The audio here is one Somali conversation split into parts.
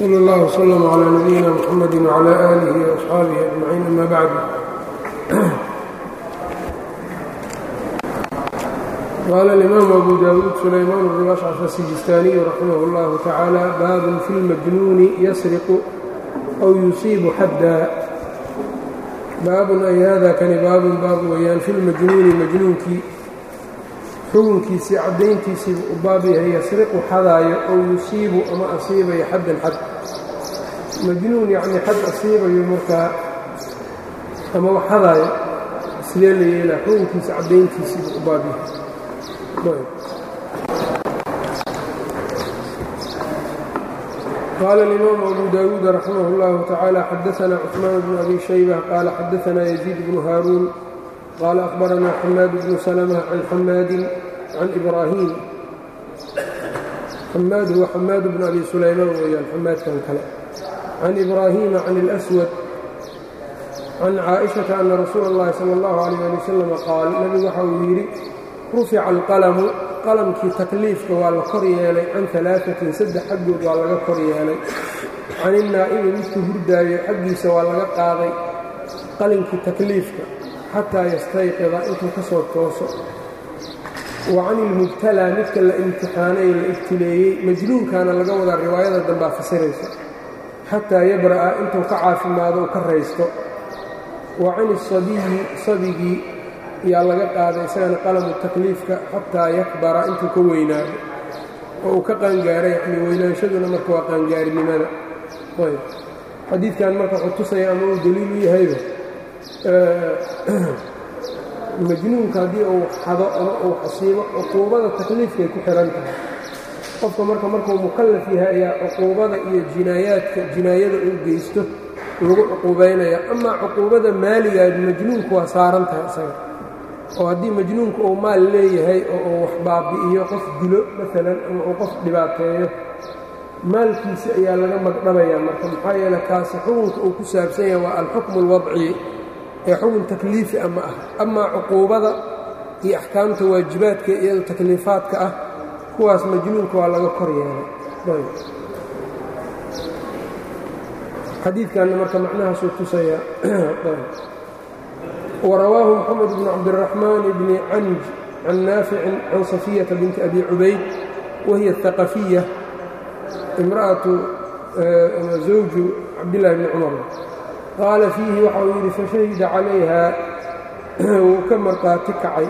slى اllه وslm عlى نabiyina mxamd وعlى آlih وأصxaabihi أجmaعiin ama bعd qala الإmam أbu dawuud sulayman bn ashcث الsijistaniي raximah اllah tacaalى bab fi اlmajnuuni yasriqu أw yusiibu xadda baabun ay hada kani baabun baab weeyaan fi lmajnuuni majnuunkii xukunkiisii caddayntiisiibu u baab yahay yasriqu xadaayo ow yusiibu ama asiibayo xaddan xad majnuun yacnii xad asiibayo markaa ama wax xadaayo sidee la yeelaa xukunkiisa caddayntiisiibu u baab yahay qال الإmام أbو dاود رحimه الله تعالى xdثna cثمان بن أbي شhيبة qال xdثna يزيد بن هاrون qال أخبرna حmاad بن سلمة عن حmاad عن إبراهيم xmاad huwa xmاad بن أbي سulayman weyaan xmaadkan kale عن إبراهيم عن الأسود عن cائشhaةa أن رsuuل الlahi slى الlه عليه لي وسلم qاal nbigu waxa uu yidhi rufica الqلم qalamkii takliifka waa la kor yeelay can alaaثatin saddex xaggood waa laga kor yeelay can innaa'ibi midku hurdaayo xaggiisa waa laga qaaday qalinkii takliifka xataa yastayqida intuu ka soo tooso wa can ilmubtalaa midka la imtixaanay la ibtileeyey majnuunkaana laga wadaa riwaayada dambaa fasiraysa xataa yabra'a intuu ka caafimaado u ka raysto wa can isabiyi sabigii yaa laga qaaday isagana qalamu takliifka xataa yakbara intuu ka weynaado oo uu ka qaangaaray yacnii weynaanshaduna marka waa qaangaarinimada ayb xadiidkan marka wuxuu tusaya ama uu daliil u yahayba majnuunka haddii uu xado ama uu xasiibo cuquubada takliifkay ku xihan tahay qofka marka markuu mukallaf yahay ayaa cuquubada iyo jinaayaadka jinaayada uu geysto lagu cuquubaynaya amaa cuquubada maaligaad majnuunku waa saaran tahay isaga oo haddii majnuunku uu maal leeyahay oo uu wax baabi'iyo qof dilo maalan ama uu qof dhibaateeyo maalkiisa ayaa laga magdhabayaa marka maxaa yeele kaasi xukunka uu ku saabsan yahay waa alxukmu alwadci ee xukun takliifi ama ah amaa cuquubada iyo axkaamta waajibaadka iyado takliifaadka ah kuwaas majnuunka waa laga kor yeelay xadiidkanna marka macnahaasuu tusayaa وrawaahu mxamed bn cabdالرaحmaan bni canj can naaficin can صafiyaةa binti abi cubayd wahiy الثaqafiya imra'aةu zawju cabdالlahi bni cumar qaala fiihi waxa uu yidhi fashahida calayha wuu ka marqaati kacay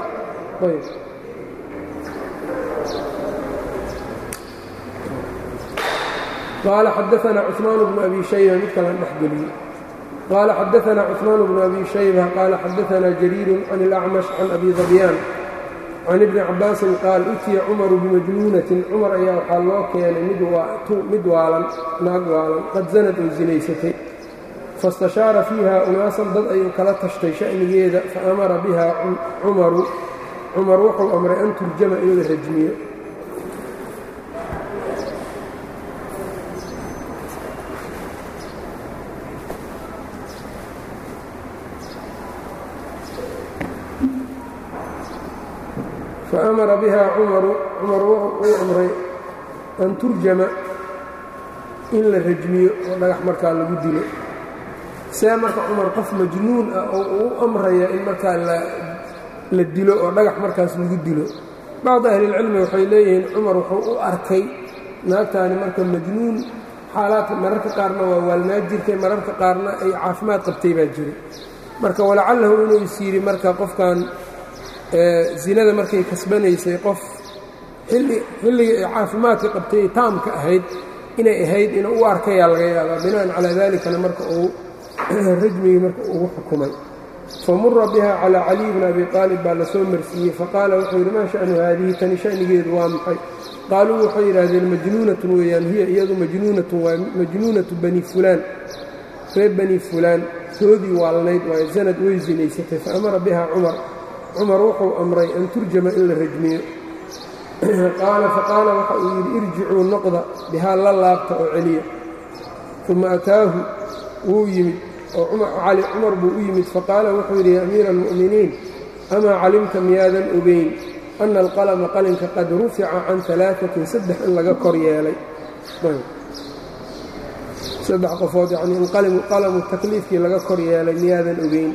qaala xadaثna cثmaan bnu abi shayba mid kala dhex geliyey qال xdثna cثmaan بن أbي شhيبة qال xadثna جريir عن الأcmش عن أbي ضبyاn can iبni cabaasin qaal utiya cmaru bimajnuunatin cumar ayaa waxaa loo keenay mid waalan naag waalan qad zanad oo zinaysatay faاstashaara fiiha unaasan dad ayuu kala tashtay sha'nigeeda faamara biha cumaru cumar wuxuu amray an turjama in la rajmiyo faamara biha cumaru cumar uu amray an turjama in la rajmiyo oo dhagax markaa lagu dilo see marka cumar qof majnuun ah oo uu amraya in markaa la dilo oo dhagax markaas lagu dilo bacdi ahlilcilmi waxay leeyihiin cumar wuxuu u arkay naagtaani marka majnuun xaalaadka mararka qaarna waa waalnaa jirtay mararka qaarna ay caafimaad qabtay baa jiray marka walacallahu inuu is yidhi marka qofkan zinada markay kasbanaysay qof xilligii ay caafimaadka qabtay ay taamka ahayd inay ahayd inuu u arkayaa laga yaabaa bina'an calaa dalikana marka uu rajmigii marka ugu xukumay famura biha calaa caliy bni abi qaalib baa lasoo marsiiyey faqaala wuxuu yidhi maa sha'nu haadihi tani sha'nigeedu waa maxay qaaluu waxay yidhaahdeen majnuunatun weeyaan hiya iyadu majnuunatun waa majnuunatu bani fulaan reer bani fulaan toodii waalnayd waaye zanad way zinaysatay faamara biha cumar cumar wuxuu amray an turjama in la rajmiyo qaala faqaala waxa uu yidhi irjicuu noqda bihaa la laabta oo celiya uma ataahu wuu yimid oo cali cumar buu u yimid faqaala wuxuu yidhi ya amiira almu'miniin amaa calimta miyaadan ogeyn ana alqalama qalinka qad rufica can alaaثatin saddex in laga kor yeelay saddex qofood yacnii in qalamu takliifkii laga kor yeelay miyaadan ogeyn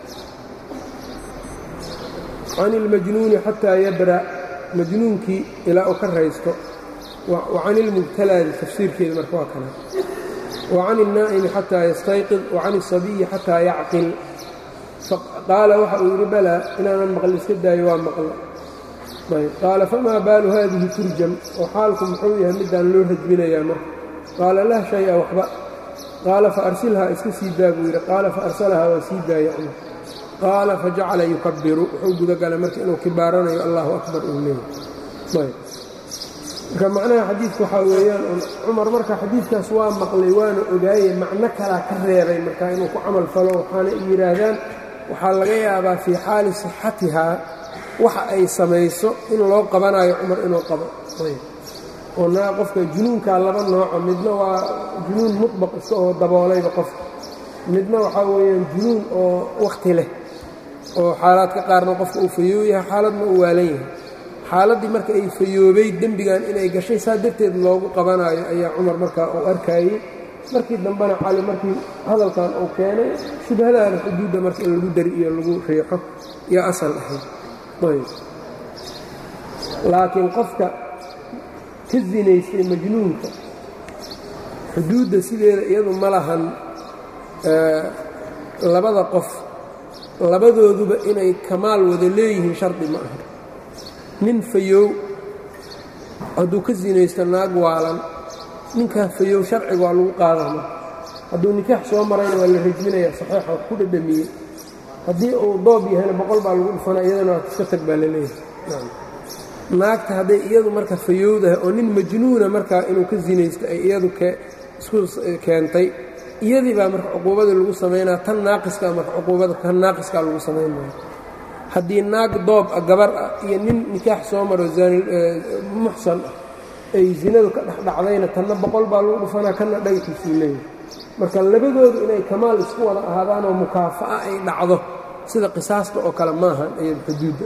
can ilmajnuuni xataa yabra majnuunkii ilaa uu ka raysto wa can ilmubtalaadi tafsiirkeeda marka waa kana wa can ilnaa'imi xataa yastayqid wa can isabiyi xataa yacqil qaala waxa uu yidhi balaa inaanan maqli iska daayo waa maqla ayb qaala famaa baalu haadihi turjam oo xaalku muxuu yahay midaan loo rajminayaa marka qaala lah shay-a waxba qaala fa arsilhaa iska sii daa buu yidhi qaala fa arsalahaa waa sii daaya cumar qaala fajacala yukabiru wuxuu gudagalay marka inuu kibaaranayo allahu akbar uu leeyahy ayb marka macnaha xadiidka waxaa weeyaan cumar marka xadiidkaas waa maqlay waana ogaaye macno kalaa ka reebay marka inuu ku camal falo waxaana yidhaahdaan waxaa laga yaabaa fii xaali sixatihaa waxa ay samayso in loo qabanayo cumar inuu qabo oo naa qofka junuunkaa laba nooco midna waa junuun muطbaq iska oo daboolayba qofka midna waxaa weeyaan junuun oo wakhti leh oo xaalaadka qaarna qofka uu fayoob yahay xaaladna uu waalan yahay xaaladdii marka ay fayoobay dembigan inay gashay saa darteed loogu qabanayo ayaa cumar markaa uu arkayey markii dambena cali markii hadalkan uu keenay shubhadaana xuduudda marka in lagu dari iyo lagu riixo iyo asal ahayd ayb laakiin qofka ka zinaystay majnuunka xuduudda sideeda iyadu ma lahan labada qof labadooduba inay kamaal wada leeyihiin shardi ma aha nin fayow hadduu ka sinaysto naag waalan ninkaa fayow sharciga waa lagu qaadama hadduu nikaax soo marayna waa la rajminaya saxiixa wax ku dhadhamiyey haddii uu doob yahayna boqol baa lagu dhufana iyadana waa iska tag baa la leeyahay naagta hadday iyadu marka fayowdahay oo nin majnuuna markaa inuu ka sinaysto ay iyadu isku keentay iyadii baa marka cuquubadii lagu samaynaa tan naaqiskaa marka cuquubada kan naaqiskaa lagu samaynaya haddii naag doob ah gabar ah iyo nin nikaax soo maro muxsan ah ay zinadu ka dhexdhacdayna tanna boqol baa lagu dhufanaa kanna dhagaxiisuu leeyahay marka labadoodu inay kamaal isku wada ahaadaanoo mukaafa'a ay dhacdo sida qisaasta oo kale maahan iyada xuduudda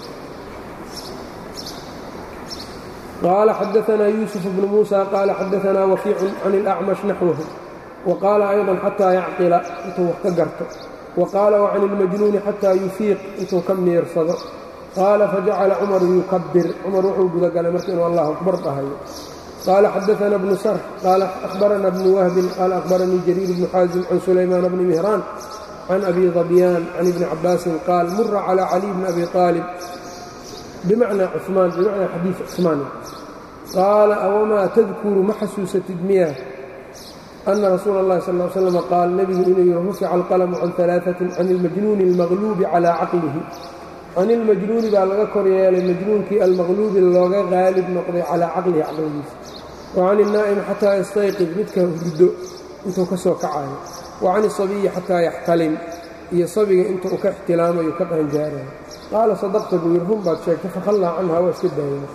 qaala xadaanaa yuusuf bnu muusa qaala xadaanaa wakiicun can ilacmash naxwahu wa qaala ayضan xataa yacqila intuu wax ka garto wa qaala wacan ilmajnuuni xataa yufiiq intuu ka miirsado qaala fajacala cumaru yukabir cumar wuxuu gudagalay marka inuu allahu akbar dhahayo qaala xadaana bnu sarx qaala ahbarana bnu wahbin qaala ahbaranii jariir bnu xaasim can sulaymaana bni mihraan can abi dabyaan can ibni cabaasin qaal mura calى caliy bni abi aalib bimacnaa cumaan bimacnaa xadiid cumaan qaala awamaa tadkuru ma xasuusatid miya ana rasuula اllahi sal l slam qaal nebigu inuu yihi rufica alqalamu can alaaثatin can ilmajnuuni اlmaqluubi calaa caqlihi can ilmajnuuni baa laga kor yeelay majnuunkii almaqluubi looga qaalib noqday calaa caqlihi caqligiisa wa can ilnaa'imi xataa yastayqid midka hurdo intuu ka soo kacayo wa can isabiyi xataa yaxtalim iyo sabiga inta uu ka ixtilaamayo ka qaanjaarayo qaala sadaqta buu yidhi run baad sheegtay fakhallaa canha waa iska daaya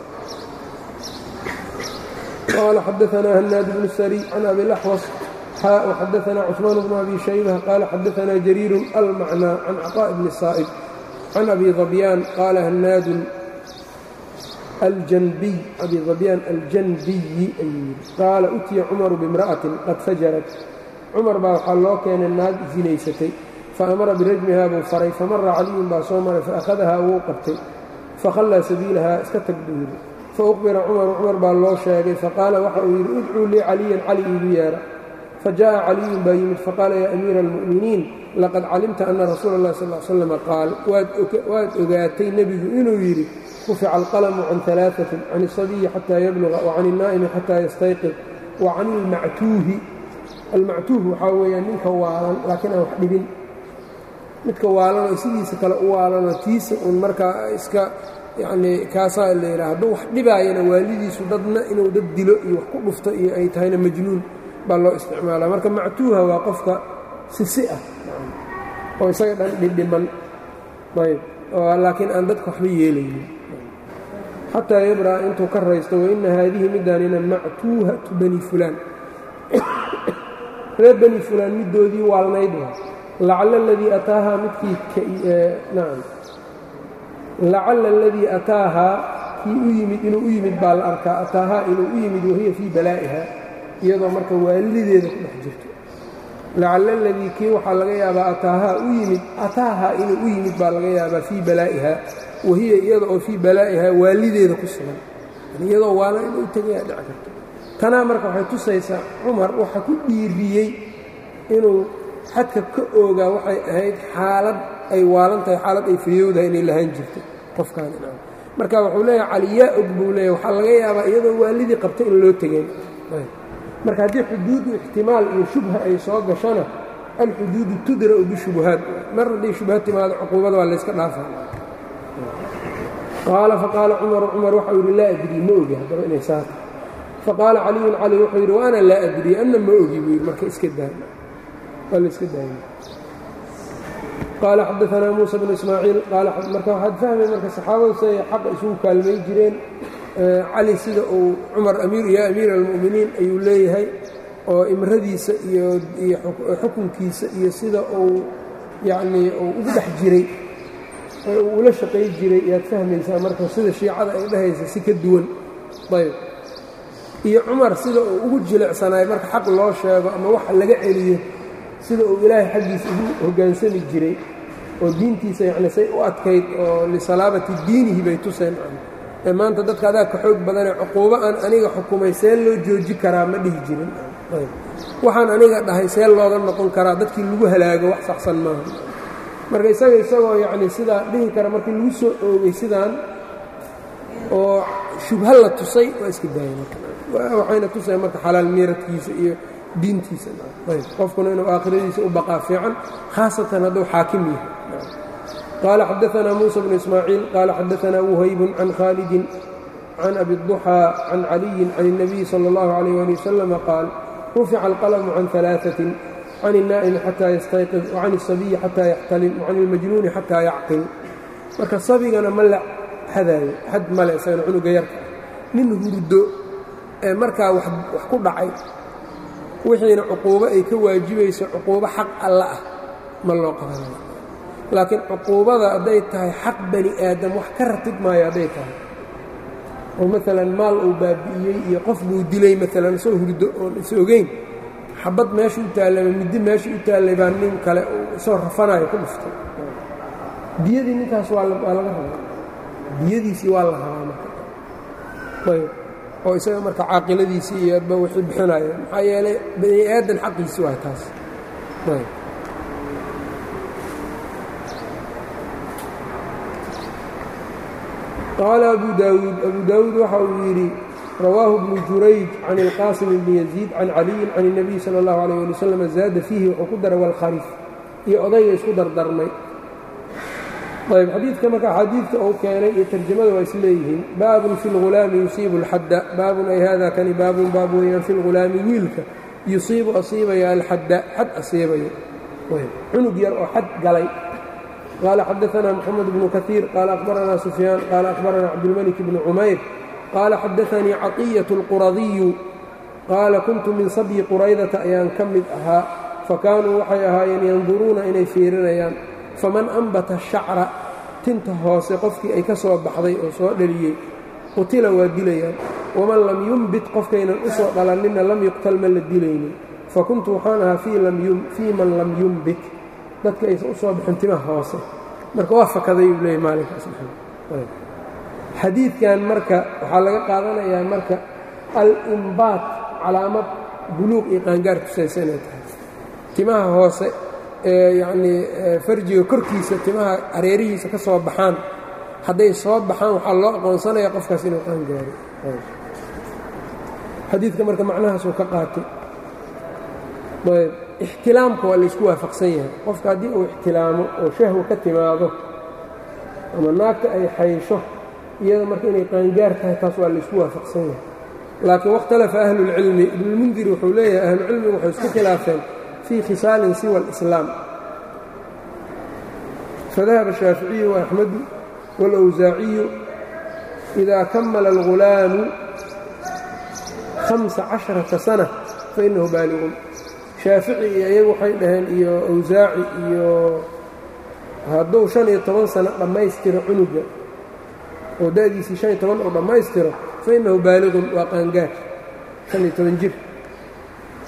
qaala xadaanaa hanaad bnu sari can abi laxwas xaa waxadaanaa cusmaan bnu abi shaybah qaala xadaanaa jariirun almacnaa can caqaa'i bni saa'ib can abi dabyaan qaala hanaadun aljanbiy abi dabyaan aljanbiyi ayuu yidhi qaala utiya cumaru bimra'atin qad fajarat cumar baa waxaa loo keenay naag sinaysatay faamara birajmihaa buu faray famara caliyun baa soo maray faakhadahaa wuu qabtay fakhallaa sabiilahaa iska tag buu yidhi fauqbira cumaru cumar baa loo sheegay faqaala waxa uu yidhi idcuu lii caliyan cali iigu yeedha fajaءa caliyun baa yimid faqaala yaa amiira almu'miniin laqad calimta ana rasuula اllahi sal l slam qaal waad ogaatay nebigu inuu yidhi rufica alqalamu can alaaثatin can الsabiyi xataa yabluga wacan الnaa'imi xataa yastayqid wa can ilmactuuhi almactuuh waxaa weeyaan ninka waalan laakiin aan wax dhibin midka waalanoo sidiisa kale u waalanoo tiisa uun markaa iska yacnii kaasaa la yidhaha hadduu wax dhibaayana waalidiisu dadna inuu dad dilo iyo wax ku dhufto iyo ay tahayna majnuun baa loo isticmaalaa marka mactuuha waa qofka sisi ah oo isaga dhan dhidhiman ayb laakiin aan dadka waxba yeelaynin xataa yabra intuu ka raysto waina haadihi midaanina mactuuhatu bani fulaan reer bani fulaan middoodii waalnayd lacala aladii ataahaa midkii nacam lacala aladii ataahaa kii u yimid inuu u yimid baa la arkaa ataahaa inuu u yimid wahiya fii balaa'iha iyadoo marka waalideeda ku dhex jirto lacalla aladii kii waxaa laga yaabaa ataahaa u yimid ataahaa inuu u yimid baa laga yaabaa fii balaa'iha wahiya iyada oo fii balaa'ihaa waalideeda ku sugan iyadoo waala inuu tegayaa dhici karto tanaa marka waxay tusaysaa cumar waxa ku dhiiriyey inuu xadka ka oogaa waxay ahayd xaalad ay waalan tahay xaalad ay fayowdahay inay lahaan jirto qofkaani marka wuxuu leeyahay caliyaa og buu leeyahy waxaa laga yaabaa iyadoo waalidii qabta in loo tegeen marka haddii xuduudu ixtimaal iyo shubha ay soo gashona alxuduudu tudra'u bishubuhaat mar hadday shubha timaado cuquubada waa layska dhaafa qaala faqaala cumaru cumar waxau yidhi laa adrii ma ogi haddaba inay saata faqaala caliyun cali wuxuu yidhi wa ana laa adrii anna ma ogi buu yidhi marka iska daa waa la iska daayay qaala xadaanaa muusa bnu ismaaciil marka waxaad fahmay marka saxaabadu siday xaqa isugu kaalmay jireen cali sida uu cumar yaa amiira almu'miniin ayuu leeyahay oo imradiisa iyo xukunkiisa iyo sida uu yacnii uu ugu dhex jiray oo uu ula shaqay jiray yaad fahmaysaa marka sida shiicada ay dhahaysa si ka duwan ayb iyo cumar sida uu ugu jilicsanaay marka xaq loo sheego ama waxa laga celiyo sida uu ilaahay xaggiisa ugu hoggaansami jiray oo diintiisa yacni say u adkayd oo lisalaabati diinihi bay tuseen ee maanta dadka adaa ka xoog badanee cuquubo aan aniga xukumay see loo jooji karaa ma dhihi jirin waxaan aniga dhahay see looga noqon karaa dadkii lagu halaago wax saxsan maaha marka isaga isagoo yacni sidaa dhihi kara markii lagu soo oogay sidaan oo shubha la tusay waa iska daayay marka waxayna tusay marka xalaal miiradkiisa iyo diintiisa ayb qofkuna inuu aakhiradiisa u baqaa fiican khaasatan hadduu xaakim yahay qaala xadaanaa muusa bnu ismaaciil qaala xadaanaa wuhaybun can khaalidin can abi الضuxىa can caliyin can الnabiyi salى اllahu عalيyh ali wasalama qaal rufica alqalmu can ثalaaثatin can الnaa'imi xataa yastayqid wacan الsabiyi xataa yaxtalim wacan اlmajnuuni xataa yacqil marka sabigana ma la xadaayo xad male isagana cunuga yarka ah nin hurdo ee markaa wax ku dhacay wixiina cuquubo ay ka waajibayso cuquubo xaq alla ah ma loo qabanayo laakiin cuquubada hadday tahay xaq bani aadam wax ka ratib maayo hadday tahay oo maalan maal uu baabi'iyey iyo qof buu dilay maalan soo hurdo oon is ogeyn xabad meesha u taallay ama middi meesha u taallay baa nin kale isoo rafanayo ku dhuftay diyadii ninkaas waa laga rabaa diyadiisii waa la rabaa marka ayb oo isaga marka caaqiladiisii iyo adba wixii bixinayo maxaa yeelay bani aadan xaqiisi waa taas ayb qaala abu daawuud abu daawuud waxa uu yidhi rawaahu bnu jurayj can ilqaasim bni yaziid can caliyin can الnabiy salى اllahu alيyh ali wasalam zaada fiihi wuxuu ku daray walkharif iyo odayga isku dardarmay ayb xadiidka marka axaadiidka uu keenay iyo tarjamada waa is leeyihiin baabun fi اlghulaami yusiibu اlxadda baabun ay hada kani baabun baab weeyaan fi lghulaami wiilka yusiibu asiibaya alxadda xad asiibayo cunug yar oo xad galay qaala xadaanaa moxamed bnu kaiir qaala akhbaranaa sufyaan qaala akhbaranaa cabdilmalik bni cumayr qaala xadaanii caطiyaة اlquradiyu qaala kuntu min sabyi quraydata ayaan ka mid ahaa fakaanuu waxay ahaayeen yanduruuna inay fiirinayaan faman ambata shacra tinta hoose qofkii ay ka soo baxday oo soo dhaliyey qutila waa dilayaan waman lam yumbit qofkaynan u soo dhalanninna lam yuqtal ma la dilaynin fa kuntu waxaan ahaa fii man lam yumbit dadka aysan u soo bixin timaha hoose marka waa fakaday uu leeyay maalinkaas xadiidkan marka waxaa laga qaadanayaa marka al-imbaat calaamad buluuq iyo qaangaar tusaysa inay tahay timaha hoose ee yacnii farjiga korkiisa timaha hareerihiisa ka soo baxaan hadday soo baxaan waxaa loo aqoonsanaya qofkaas inuu qaangaaro xadiidka marka macnahaasuu ka qaatay ayb ixtilaamka waa laysku waafaqsan yahay qofka haddii uu ixtilaamo oo shahwa ka timaado ama naagta ay xaysho iyada marka inay qaangaar tahay taas waa laysku waafaqsan yahay laakiin wakhtalafa ahlulcilmi ibnulmundir wuxuu leeyahay ahlucilmigu waxay isku khilaafeen fii khisaalin siwa alislaam fadahaba ashaaficiyu waaxmedu wاlawsaaciyu idaa kamala algulaamu hamsa casharata sana fainahu baaliqun shaafici iyo iyagu waxay dhaheen iyo awsaaci iyo hadduu shan iyo toban sano dhammaystiro cunuga oo da'diisii shan iyo toban uu dhammaystiro fa innahu baaliqun waa qaangaar shan iyo toban jir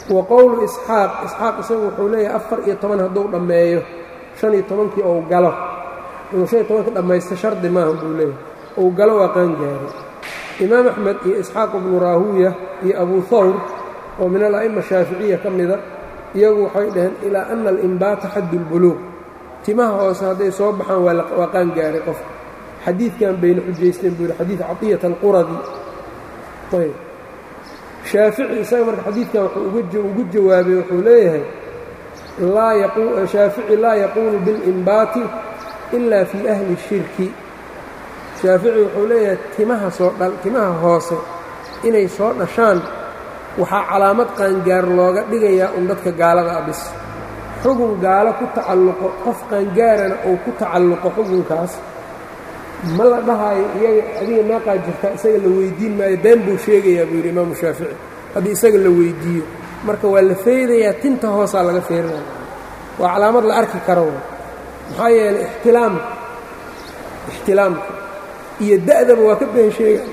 wa qowlu isxaaq isxaaq isagu wuxuu leeyahay afar iyo toban hadduu dhammeeyo shan iyo tobankii ou galo inuu shan iyo tobanka dhammaysto shardi maaha buu leeyahay ou galo waa qaangaaro imaam axmed iyo isxaaq ibnu raahuuya iyo abu hawr oo min ala'ima shaaficiya ka mida iyagu waxay dhaheen ilaa ana alimbaata xaddu اlbuluuq timaha hoose hadday soo baxaan waa qaangaaray qofka xadiidkan bayna xujaysteen buu yidhi xadiid caطiyat alquradi ayb shaafici isaga marka xadiidkan wuxuu ugu jawaabay wuxuu leeyahay shaafici laa yaquulu biاlimbaati ila fii ahli الshirki shaafici wuxuu leeyahay timaha soo dha timaha hoose inay soo dhashaan waxaa calaamad qaangaar looga dhigayaa un dadka gaalada abis xugun gaalo ku tacalluqo qof qaangaarana uu ku tacalluqo xugunkaas ma la dhahaayo iyaga adiga meeqaa jirta isaga la weyddiin maayo been buu sheegayaa buu yidhi imaamu shaafici haddii isaga la weyddiiyo marka waa la feedayaa tinta hoosaa laga feerinaya waa calaamad la arki karo maxaa yeelay ixtilaamka ixtilaamka iyo da'daba waa ka been sheegaya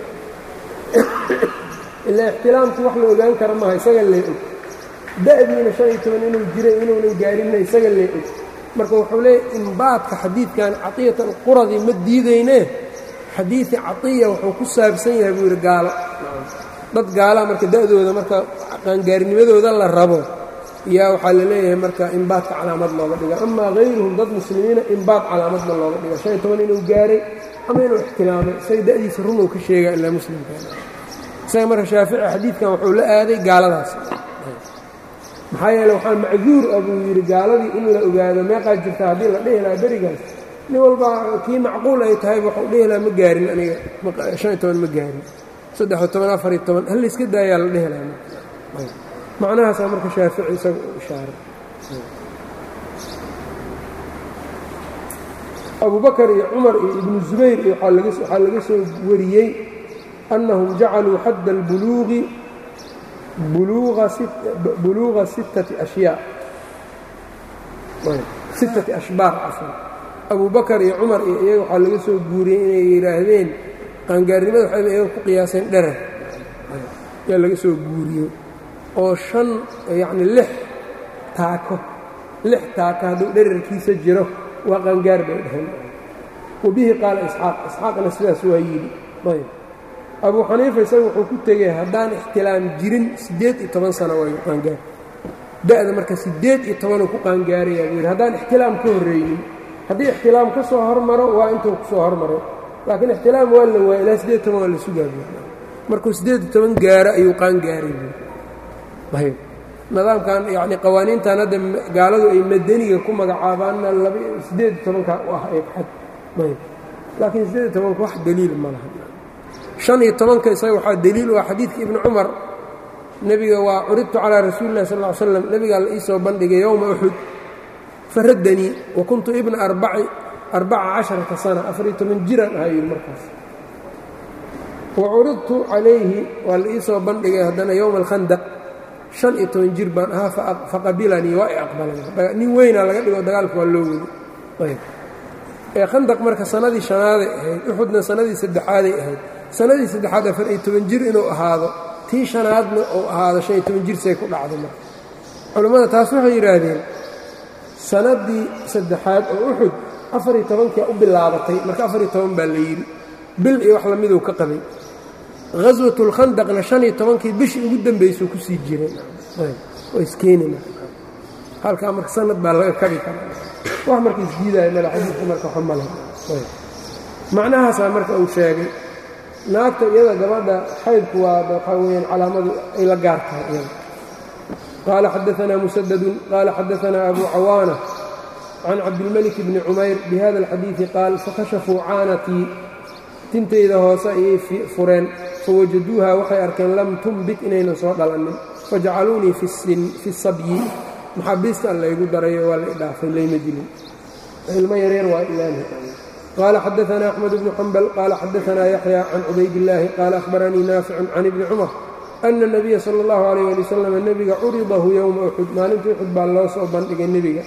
ilaa ixtilaamku wax la ogaan kara maaha isaga lee og da'diina shan iyo toban inuu jiray inuunan gaarinna isaga lee og marka wuxuu leeyahy imbaadka xadiidkan caطiyat alquradi ma diidaynee xadiidi caiya wuxuu ku saabsan yahay buu yidhi gaalo dad gaalaa marka da'dooda marka qaangaarnimadooda la rabo yaa waxaa la leeyahay marka imbaadka calaamad looga dhiga amaa hayruhum dad muslimiina imbaad calaamad ma looga dhiga shan iyo toban inuu gaaray ama inuu ixtilaamay isaga da'diisa rumow ka sheegaa ilaa muslimka isaga marka shaafici xadiidkan wuxuu la aaday gaaladaas maxaa yeele waxaa macduur ah buu yidhi gaaladii in la ogaado meeqaa jirta haddii la dhihi lahaa berigaas nin walba kii macquul ay tahay waxuu dhihi lahaa ma gaarin aniga shan iyo toban ma gaarin saddex-iyo toban afar iyo toban hal iska daayaa la dhihi lahaa macnahaasaa marka shaafici isaga u ishaaray abubakar iyo cumar iyo ibnu zubayr iyo waxaa laga soo wariyey annahum jacaluu xadda albuluuqi buluuqa sittati ashyaa sittati ashbaar cafan abu bakar iyo cumar iyo iyaga waxaa laga soo guuriyey inay yidhaahdeen qaangaarnimada waxayba iyaga ku qiyaaseen dherer ayaa laga soo guuriyey oo shan yacni lix taako lix taako hadduu dherarkiisa jiro waa qaangaar bay dhaheen wa bihi qaala isxaaq isxaaqna sidaas waa yidhi ayb abuu xaniifa isaga wuxuu ku tegey haddaan ixtilaam jirin siddeed iyo toban sano waayu qaangaar da'da marka siddeed iyo tobanuu ku qaangaarayaa buu yidhi haddaan ixtilaam ka horreynin haddii ixtilaam ka soo hormaro waa intuu ku soo hormaro laakiin ixtilaam waa la waaya ilaa siddeed toban waa la sugaa markuu siddeed iyo toban gaaro ayuu qaangaaray buu ayb nidaamkan yacni qawaaniintan hadda gaaladu ay madaniga ku magacaabaanna laba siddeed iyo tobanka u ah ee xad ayb laakiin siddeed iyo tobanka wax daliil ma laha شhan iyo tobanka isaga waxaa deliil u ah xadiidka ibni cumar nebiga waa curidtu calىa rasuuli اlah sal ا ly slam nebigaa la ii soo bandhigay yowma uxud faraddanii wa kuntu ibna arbaca caشharata sana afariyo toban jiraan ahaa yidhi markaas wa curidtu calayhi waa la ii soo bandhigay haddana yowma alkhandaq شhan iyo toban jir baan ahaa faqabilanii waa i aqbalay nin weynaa laga dhigo dagaalka waa loo weli ee khandaq marka sanadii شhanaaday ahayd uxudna sanadii saddexaaday ahayd sanadii saddexaad afar iyo toban jir inuu ahaado tii shanaadna uu ahaado shan iyo toban jir say ku dhacday marka culammada taas waxay yidhaahdeen sanadii saddexaad oo uxud afar iyo tobankia u bilaabatay marka afar iyo toban baa la yidhi bil iyo wax lamiduu ka qabay khaswatulkhandaqna shan iyo tobankii bishii ugu dambaysuu ku sii jiray waa iskeenina halkaa marka sanad baa laga kabi karaa wax marka isdiidaayo mala xadiidka marka waxa male macnahaasaa marka uu sheegay naagta iyada gabadha xaydku waa waxaa weyaan calaamadu ay la gaar tahay iyada qaala xadaanaa musadadun qaala xadaanaa abu cawaana can cabdilmalik bni cumayr bihada alxadiidi qaal fakashafuu caanatii tintayda hoose ayay fureen fawajaduuha waxay arkeen lam tumbit inaynan soo dhalannin fajacaluunii fi sabyi maxaabiista an laygu darayo waa la idhaafay layma dilin ilmo yareer waa ilaani qال xdثna أحمد بن حنبل qال xdثna يحيى عن cubayd اللahi qال أخبرnيi ناaفع عن بن cمر أن النبya slى الlه عليه لي وsلم nebiga curiضahu yومa أxud maalinta uxud baa loo soo bandhigay nebiga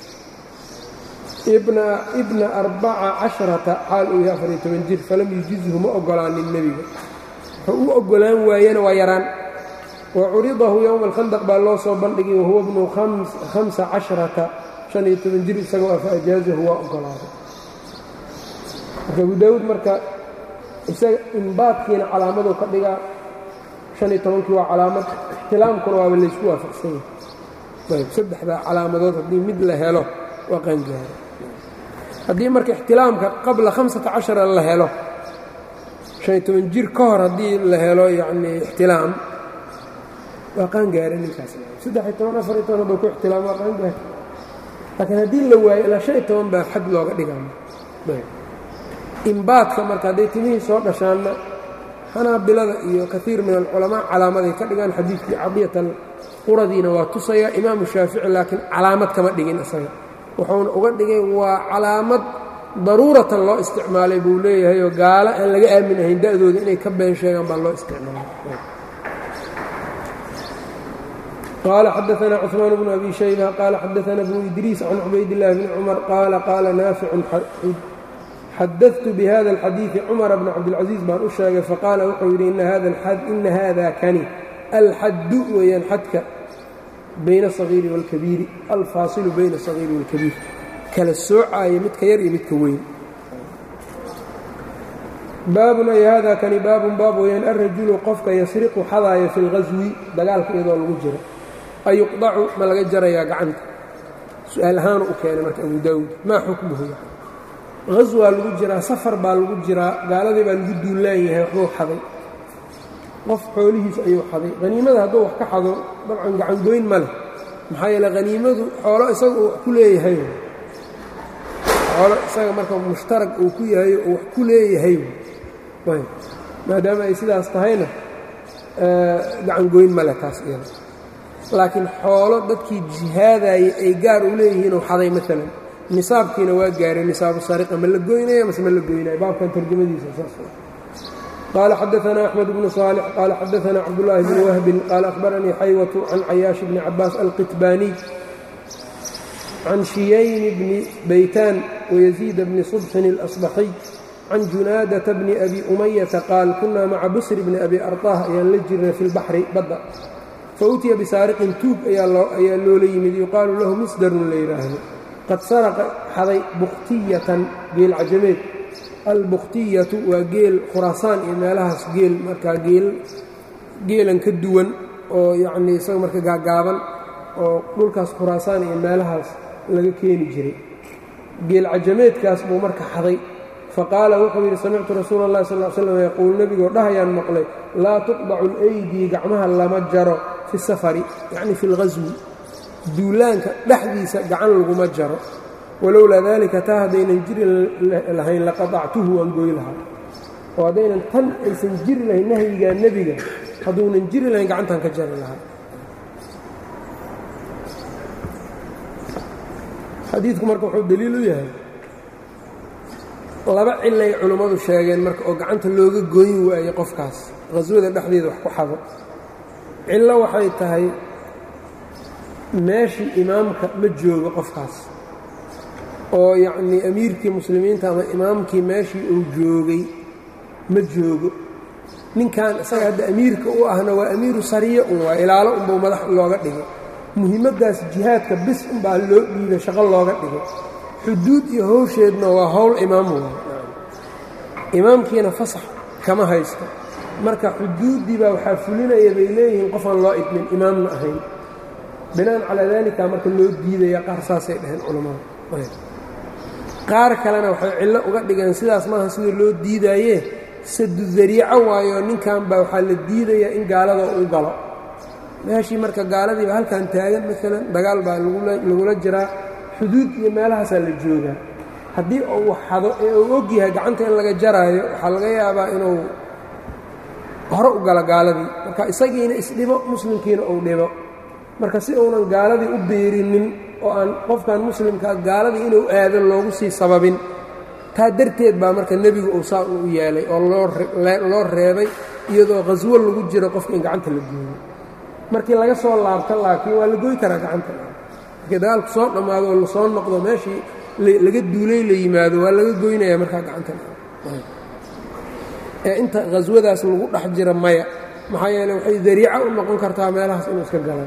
bna arbaca caشhرaةa xaal uu yahay afariyo toban jir falam yujizhu ma ogolaanin nebiga wuxuu u ogolaan waayena waa yaraan wa curidahu yowma alkhandaq baa loo soo bandhigay wahuwa bnu hamsa casharata shan iyo toban jir isagoo ah fa ajaazahu waa ogolaaday marka abu daawuud marka isaga imbaadkiina calaamaduu ka dhigaa shan iyo tobankii waa calaamad ixtilaamkuna waaba laysku waafaqsan yahay ayb saddexdaa calaamadood haddii mid la helo waa qaangaaro haddii marka ixtilaamka qabla hamsata cashara la helo shan iyo toban jir ka hor haddii la helo yacnii ixtilaam waa qaangaare ninkaas saddex iyo toban afar iyo toban hadduu ku ixtilaam waa qaangaare laakiin haddii la waayo ilaa shan iyo toban baa xad looga dhigaa imbaadka marka hadday timihii soo dhashaanna xanaabilada iyo kaiir min alculamaa calaamaday ka dhigaan xadiidkii cadiyatan quradiina waa tusaya imaamu shaafici laakiin calaamad kama dhigin isaga wuxuuna uga dhigay waa calaamad daruuratan loo isticmaalay buu leeyahayoo gaalo aan laga aamin ahayn da'dooda inay ka been sheegaan baa loo isticmaalay qaala xadaana cثmaan bnu abi shayba qaala xadaana bnu idriis can cubaydillahi bni cumar qaala qaala naaficun xadadtu bihada alxadiidi cumara bna cabdilcaziiz baan u sheegay faqaala wuxuu yidhi ina hada kani alxaddu weeyaan xadka bayna asagiiri wاlkabiiri alfaasilu bayna asagiiri wاlkabiir kala soocaaya midka yar iyo midka weyn baabun ay hada kani baabun baab weeyaan alrajulu qofka yasriqu xadaaya fi اlgaswi dagaalka iyadoo lagu jiro ayuqdacu ma laga jarayaa gacanta su-aal ahaanu u keenay marka abu daawuud maa xukmuhu haswaa lagu jiraa safar baa lagu jiraa gaaladii baa lagu duulaan yahay waxbuu xaday qof xoolihiis ayuu xaday haniimada hadduu wax ka xado dabcan gacangoyn ma leh maxaa yeele haniimadu xoolo isaga uu wax ku leeyahay xoolo isaga marka mushtarag uu ku yahay oo wax ku leeyahay maadaama ay sidaas tahayna gacangoyn ma leh taas iyada laakiin xoolo dadkii jihaadayay ay gaar u leeyihiinuu xaday maalan nisaabkiina waa gaaray nisaabu sariqa ma la goynaya mase ma la goynaya baabkan tarjamadiisa saas qaala xadaana axmed bnu saalix qaala xadaana cabdullaahi bni wahbin qaala ahbaranii xaywatu can cayaash bni cabaas alqitbaaniy can shiyayni bni baytaan wayaziida bni subxin اlasbaxiy can junaadata bni abi umayata qaal kunaa maca busri bni abi arطaah ayaan la jirnay fi lbaxri badda fautiya bisaariqin tuug ayaa loola yimid yuqaalu lahu misdarun la yidhaahdo qad saraqa xaday bukhtiyatan geel cajameed albukhtiyatu waa geel khuraasaan iyo meelahaas geel markaa geel geelan ka duwan oo yacnii isaga marka gaagaaban oo dhulkaas khuraasaan iyo meelahaas laga keeni jiray geel cajameedkaas buu marka xaday faqaala wuxuu yidhi samictu rasuula اllahi sal slam yaquul nebigoo dhahayaan maqlay laa tuqdacu اlaydii gacmaha lama jaro fi safari yacni fi اlghaswi duulaanka dhexdiisa gacan laguma jaro walowlaa daalika taa haddaynan jiri lahayn laqadactuhu waan goy lahaa oo haddaynan tan aysan jiri lahayn nahyigaa nebiga hadduunan jiri lahayn gacantan ka jari lahaa xadiidku marka wuxuu daliil u yahay laba cilay culummadu sheegeen marka oo gacanta looga goyn waaye qofkaas qhaswada dhexdeeda wax ku xado cillo waxay tahay meeshii imaamka ma joogo qofkaas oo yacnii amiirkii muslimiinta ama imaamkii meeshii uu joogay ma joogo ninkan isaga hadda amiirka u ahna waa amiiru sariya un waa ilaalo unbuu madax looga dhigay muhiimaddaas jihaadka bis unbaa loo dhiibay shaqo looga dhigay xuduud iyo howsheedna waa howl imaam waay imaamkiina fasax kama haysto marka xuduuddii baa waxaa fulinaya bay leeyihiin qofaan loo idmin imaamna ahayn binaan calaa daalika marka loo diidaya qaar saasay dhaheen culammada qaar kalena waxay cillo uga dhigeen sidaas maaha sida loo diidaaye sadu dariico waayo ninkan baa waxaa la diidayaa in gaalada uu galo meeshii marka gaaladiiba halkan taagan maalan dagaal baa lagula jiraa xuduud iyo meelahaasaa la joogaa haddii uu xado ee uu og yahay gacanta in laga jaraayo waxaa laga yaabaa inuu hore u galo gaaladii marka isagiina isdhibo muslimkiina uu dhibo marka si uunan gaaladii u biirinin oo aan qofkan muslimkaa gaaladii inuu aado loogu sii sababin taa darteed baa marka nebigu uu saa u yeelay oo loo reebay iyadoo khaswo lagu jiro qofka in gacanta la gooyo markii laga soo laabto laakiin waa la goy karaa gacanta markii dagaalku soo dhammaado oo lasoo noqdo meeshii laga duulay la yimaado waa laga goynaya markaa gacanta ee inta khaswadaas lagu dhex jira maya maxaa yeeley waxay dariico u noqon kartaa meelahaas inuu iska galan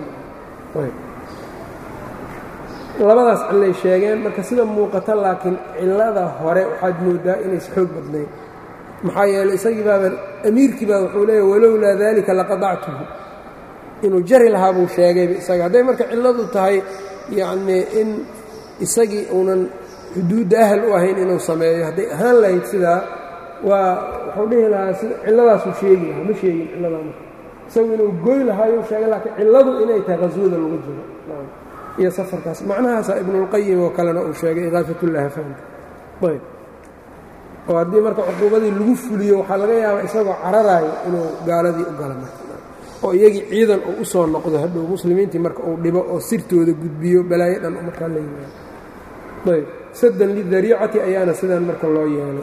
labadaas cillay sheegeen marka sida muuqata laakiin cillada hore waxaad moodaa inays xoog badnayn maxaa yeeley isagii baaba amiirkii baa wuxuu leeyahy walowlaa daalika laqadactuhu inuu jari lahaa buu sheegayba isaga hadday marka cilladu tahay yacnii in isagii uunan xuduudda ahal u ahayn inuu sameeyo hadday ahaan lahayd sidaa waa wuxuu dhihi lahaa sida cilladaasuu sheegi lahaa ma sheegin cilladaa marka isagu inuu goy lahaayuu sheegay laakiin cilladu inay tahay qaswada lagu jiro iyo safarkaas macnahaasa ibnulqayim oo kalena uu sheegay idaafatulahafaanka ayb oo haddii marka cuquubadii lagu fuliyo waxaa laga yaabaa isagoo cararaayo inuu gaaladii u gala marka oo iyagii ciidan uu u soo noqdo hadhow muslimiintii marka uu dhibo oo sirtooda gudbiyo balaayo dhan markaa la yimaado ayb saddan lidariicati ayaana sidan marka loo yeelay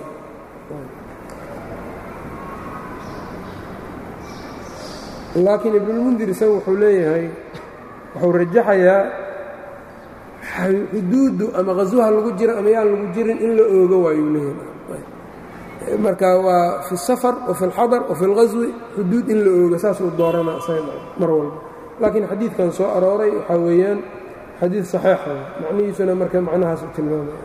laakiin ibnulmundir isaga wuxuu leeyahay wuxuu rajaxayaa xuduuddu ama qaswaha lagu jiro ama yaan lagu jirin in la oogo waayuu leeyahay marka waa fi الsafar wafi اlxadar wafi اlqaswi xuduud in la oogo saasuu dooranaa isaga mar walba laakiin xadiidkan soo arooray waxaa weeyaan xadiid صaxiixa macnihiisuna marka macnahaas u tilmaamaya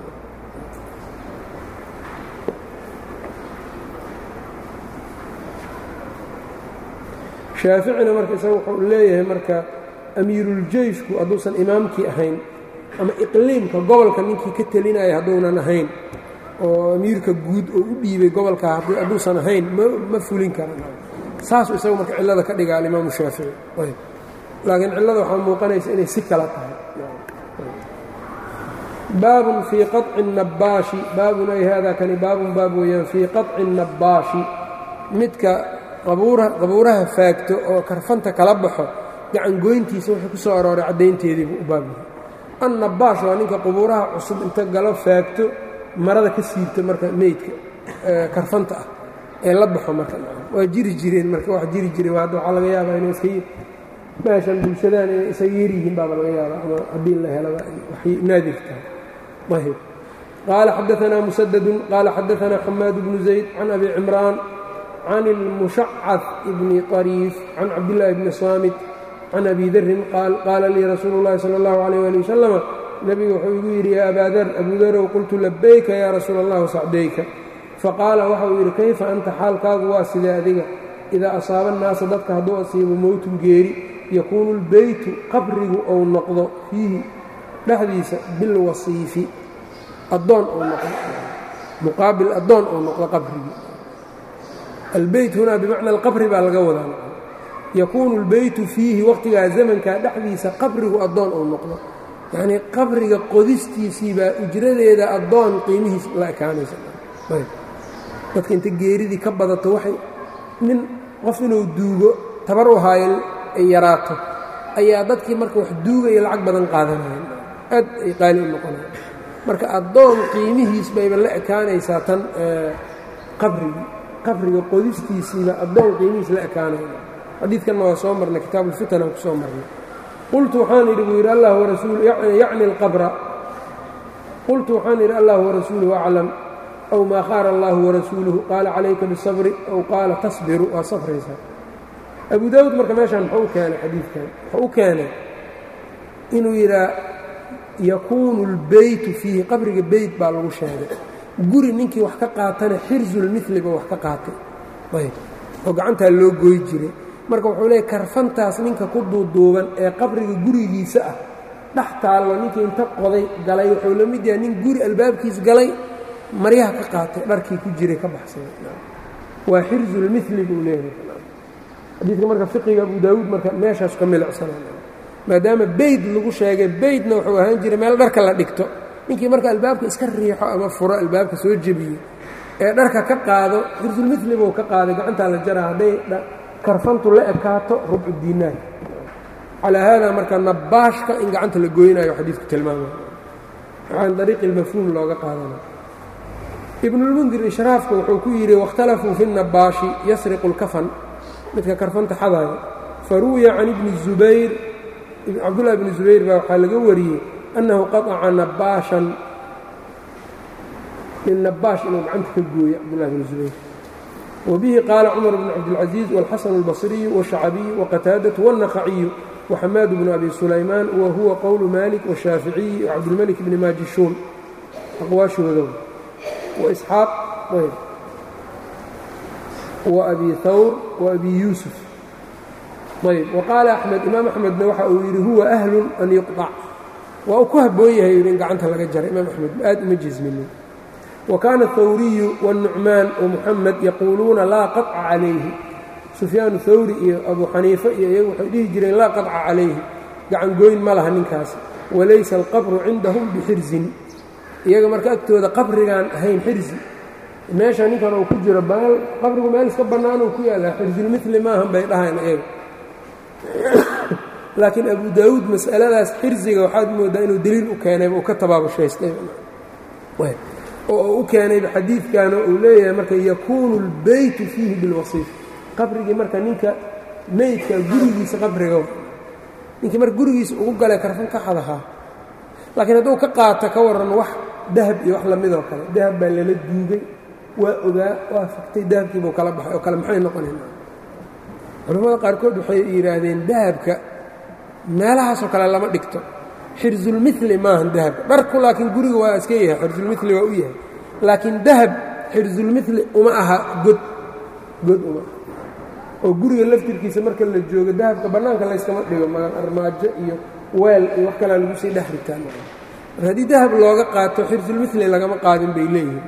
shaaficina marka isaga wuxuu leeyahay marka amiiruljeyshku hadduusan imaamkii ahayn ama iqliimka gobolka ninkii ka telinaya hadduunan ahayn oo amiirka guud oo u dhiibay gobolka hadduusan ahayn ma fulin kara saasuu isagu marka cillada ka dhiga alimaamu shaafici laakiin cillada waxaa muuqanaysa inay si kala tahay baabun fii qaطci الnabaashi baabun ay hada kani baabun baab weeyaan fii qaطci الnabaashi midka qabuuraha faagto oo karfanta kala baxo gacan goyntiisa wuxuu ku soo arooray caddaynteediibuu u baab yahay annabaash waa ninka qubuuraha cusub inta galo faagto marada ka siibto marka meydka karfanta ah ee la baxo marka waa jiri jireen marka wax jiri jireen hadda waxaa laga yaabaa inay iska meeshan bulshadaan inay isaga yaryihiin baaba laga yaabaa ama haddii la helaba waxay naadir tahay ayb qaala xadaanaa musadadun qaala xadaanaa xamaad bnu zayd can abi cimraan can ilmushacad bni طariif can cabdillaahi bni saamit can abi darin qaal qaala lii rasuulu اllahi salى اllahu alayh ali wasalama nebigu wuxuu igu yidhi yaa abaa dar abuu darow qultu labayka yaa rasuula allah sacdayka faqaala waxa uu yidhi kayfa anta xaalkaagu waa sidee adiga idaa asaaba annaasa dadka hadduu asiibo mowtun geeri yakuunu lbeytu qabrigu ou noqdo fiihi dhexdiisa bilwasiifi addoon ou noqdo muqaabil addoon ou noqdo qabrigii albeyt hunaa bimacna alqabri baa laga wadaa yakuunu اlbeytu fiihi waqtigaa zamankaa dhexdiisa qabrigu addoon ou noqdo yacnii qabriga qodistiisiibaa ujradeeda addoon qiimihiis la ekaanaysa dadka inta geeridii ka badato waxay nin qof inuu duugo tabar u haayo ay yaraato ayaa dadkii marka wax duugaya lacag badan qaadanayeen aad ay qaali u noqonayan marka addoon qiimihiis bayba la ekaanaysaa tan qabrigii qabriga qodistiisiiba addoon qiimihiis la ekaanaya xadiidkanna waa soo marnay kitaabuulfitan aan ku soo marnay qultu waxaan idhi buu yidhi allah warasuulu yacni alqabra qultu waxaan idhi allah warasuuluhu aclam aw maa qaala allahu warasuuluhu qaala calayka bisabri aw qaala tasbiru waa safraysaa abu daawuud marka meeshaan muxuu u keenay xadiidkan wuxuu u keenay inuu yidhaa yakuunu اlbeytu fiihi qabriga beyt baa lagu sheegay guri ninkii wax ka qaatana xirzulmiliba wax ka qaatay ayb oo gacantaa loo goy jiray marka wuxuu leeyay karfantaas ninka ku duuduuban ee qabriga gurigiisa ah dhex taallo ninkii inta qoday galay wuxuu la mid yahay nin guri albaabkiis galay maryaha ka qaatay dharkii ku jiray ka baxsaday waa xirzulmili buu leeyahay xadiidka marka fiqiga abu daawuud marka meeshaas ka milicsana maadaama beyd lagu sheegay beydna wuxuu ahaan jiray meel dharka la dhigto ninkii marka albaabka iska riixo ama furo albaabka soo jebiyo ee dharka ka qaado xirsulmili buu ka qaaday gacantaa la jaraa hadday karfantu la ekaato rubcu diinaar calaa haadaa marka nabaashka in gacanta la goynayo xadiidku tilmaamaya waxaan dariiqi lmafhuum looga qaadanaya ibnulmundir ishraafka wuxuu ku yidhi waاkhtalafuu fi الnabaashi yasriqu اlkafan midka karfanta xadaayo faruwiya can ibni zubayr cabdullahi bni zubayr baa waxaa laga wariyey annahu qaطaca nabaashan nin nabaash inuu gacanta ka gooyo cabdullahi bni zubayr wbihi qaala cumar bn cabdilcaزiiz wاlxasan اlbصriyu wالشhacabiyu waqataadaةu wالnaqaciyu وxamaad bnu abi sulaymaan wa huwa qowlu malik wالshaaficiyi wcabdilmalik bni maajishuun aqwaashooda waisxaaq وabi hawr وabi yuusuf ayb waqaala axmed imaam axmedna waxa uu yidhi huwa ahlu an yuqطac waa uu ku haboon yahay yidhi in gacanta laga jara imaam axmed aad uma jisminin wakaana hawriyu wالnucmaan wamuxamed yaquuluuna laa qaطca calayhi sufyaanu hawri iyo abu xaniife iyo iyagu waxay dhihi jireen laa qaطca calayhi gacan gooyn ma laha ninkaasi walaysa alqabru cindahum bixirsin iyaga marka agtooda qabrigaan ahayn xirsi meesha ninkan uu ku jiro baal qabrigu meel iska bannaan uu ku yaallaa xirsilmili maahan bay dhahayn iyaga laakiin abu daawuud mas'aladaas xirsiga waxaad moodaa inuu deliil u keenayba uu ka tabaabushaystay oo uu u keenayba xadiidkan uu leeyahay marka yakuunu اlbeytu fiihi bilwasiif qabrigii marka ninka meydka gurigiisa qabriga ninkii marka gurigiisa ugu galay karfan ka xadahaa laakiin hadduu ka qaato ka warran wax dahab iyo wax lamidoo kale dahab baa lala duugay waa ogaa waa faktay dahabkiibuu kala baxay oo kale maxay noqonayna culimmada qaarkood waxay yidhaahdeen dahabka meelahaasoo kale lama dhigto xirsulmili maahan dahabka dharku laakiin guriga waa iska yahay xirsulmili waa u yahay laakiin dahab xirsulmili uma aha god god uma oo guriga laftirkiisa marka la joogo dahabka bannaanka layskama dhigo magan armaajo iyo weel iyo wax kalea lagu sii dhex ritaa mar haddii dahab looga qaato xirsulmili lagama qaadin bay leeyihiin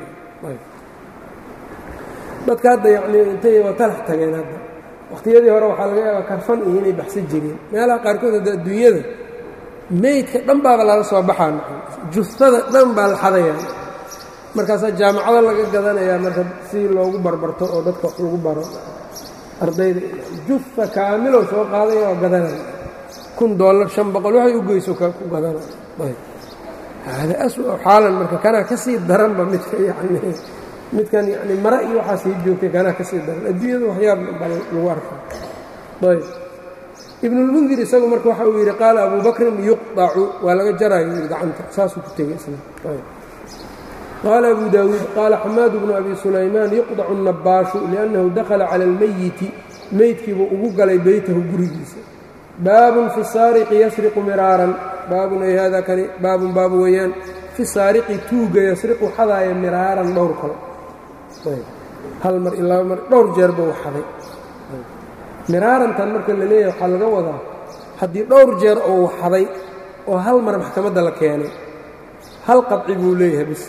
dadka hadda yacnii intay watalax tageen hadda wakhtiyadii hore waxaa laga yaabaa karfan iyo inay baxsan jireen meelaha qaarkood hadda adduunyada meydka dhan baaba lala soo baxaa justada dhan baa la xadayaa markaasaa jaamacado laga gadanayaa marka si loogu barbarto oo dadka wax lagu baro ardayda jufa kaamilow soo qaadaya oo gadanaya kun dollar shan boqol waxay u geyso ku gadanaya hada aswa xaalan marka kanaa ka sii daranba midka yani midkan yani mare iyo waxaa sii joogtay kanaa ka sii daran adduunyada waxyaab baa lagu arka ayb ibnulmundir isagu marka waxa uu yidhi qaala abu bakrin yuqطacu waa laga jarayo yidhi gacanta saasuu ku tegey isna qaala abu daawuud qaala xamaad bnu abi sulaymaan yuqdacu الnabaashu liأnnahu dakhala cala اlmeyiti meydkiibuu ugu galay beytahu gurigiisa baabun fi saariqi yasriqu miraaran baabun ay hada kani baabun baabu weeyaan fi saariqi tuuga yasriqu xadaaya miraaran dhowr kale hal mar iyo laba mar dhowr jeer buu xaday miraarantan marka la leeyahay waxaa laga wadaa haddii dhowr jeer uu xaday oo hal mar maxkamadda la keenay hal qadci buu leeyahay bis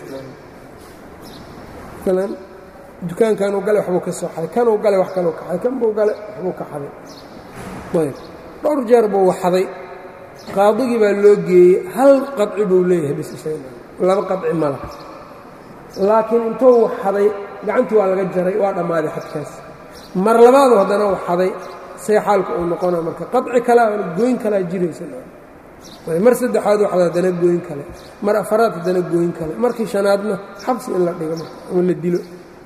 maalan dukaankanuu gale waxbuu ka soo xaday kanuu gale wax kaluu ka xaday kanbuu gale waxbuu ka xaday ayb dhowr jeer buu xaday qaadigii baa loo geeyey hal qadci buu leeyahay bis laba qadci mala laakiin intuu xaday gacantii waa laga jaray waa dhammaaday xadkaas mar labaadu haddana u xaday see xaalka uu noqona marka qaci kalea gooyn kalaa jiraysa mar saddexaad waxda haddana gooyn kale mar afaraad haddana gooyn kale markii shanaadna xabsi in la dhigo ama la dilo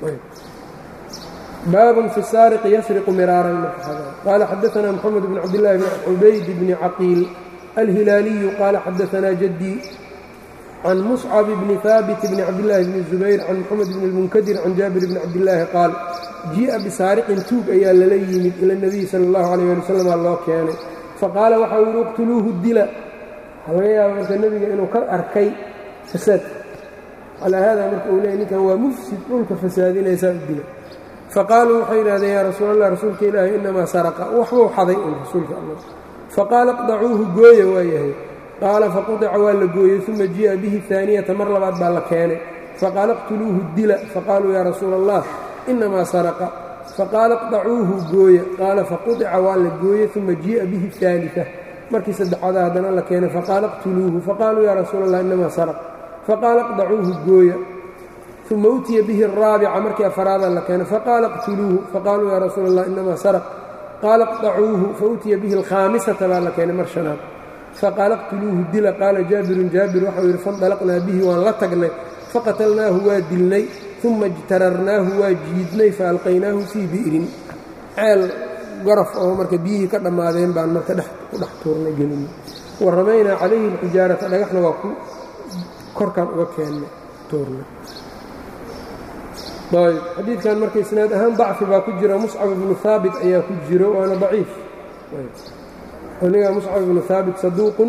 baabun fi saariqi yasriqu miraaran qaala xadaanaa moxamed bn cabdillaahi bn cubayd bni caqiil alhilaaliyu qaala xadaanaa jaddii can muscab bni haabit bni cabdillaahi bni zubayr can moxamed bni lmunkadir can jaabir bni cabdillaahi qaal jii'a bisaariqin tuug ayaa lala yimid ila nebiyi sala allahu calayh ali wasalam loo keenay faqaala waxau yidhi iqtuluuhu dila waxaa laga yaaba marka nebiga inuu ka arkay fasaad calaa haada marka uu leeyay ninkan waa mufsid dhulka fasaadinaysaa u dila faqaaluu waxay yidhahdeen yaa rasuul allah rasuulka ilaahi inamaa saraqa waxbuu xaday un rasuulka allah faqaala iqdacuuhu gooya waa yahay qaala faqudica waa la gooyey uma jii'a bihi haaniyata mar labaad baa la keenay faqaala iqtuluuhu dila faqaaluu yaa rasuula allah inamaa saraqa faqaala iqdacuuhu gooya qaala faqudica waa la gooyey uma jii'a bihi aalita markii saddexaada haddana la keenay faqaala iqtuluuhu faqaaluu yaa rasuula allah inamaa saraq faqaala iqdacuuhu gooya uma utiya bihi araabica markii afaraada la keenay faqaala iqtuluuhu faqaaluu yaa rasuula allah inamaa saraq qaala iqdacuuhu fautiya bihi alkhaamisata baa la keenay mar shanaad faqaala iqtuluuhu dila qaala jaabirun jaabir waxau yidhi fandalaqnaa bihi waan la tagnay faqatalnaahu waa dilnay uma ijtararnaahu waa jiidnay faalqaynaahu fii bi'rin ceel garaf oo marka biyihii ka dhammaadeen baan marka ku dhex tuurnay gelinay wa ramaynaa calayhi alxijaarata dhagaxna waa ku korkaan uga keennay tuurnay ayb xadiidkan marka isnaad ahaan dacfi baa ku jira muscab ibnu haabit ayaa ku jiro waana daciif aniga muscab ibnu haabit saduuqun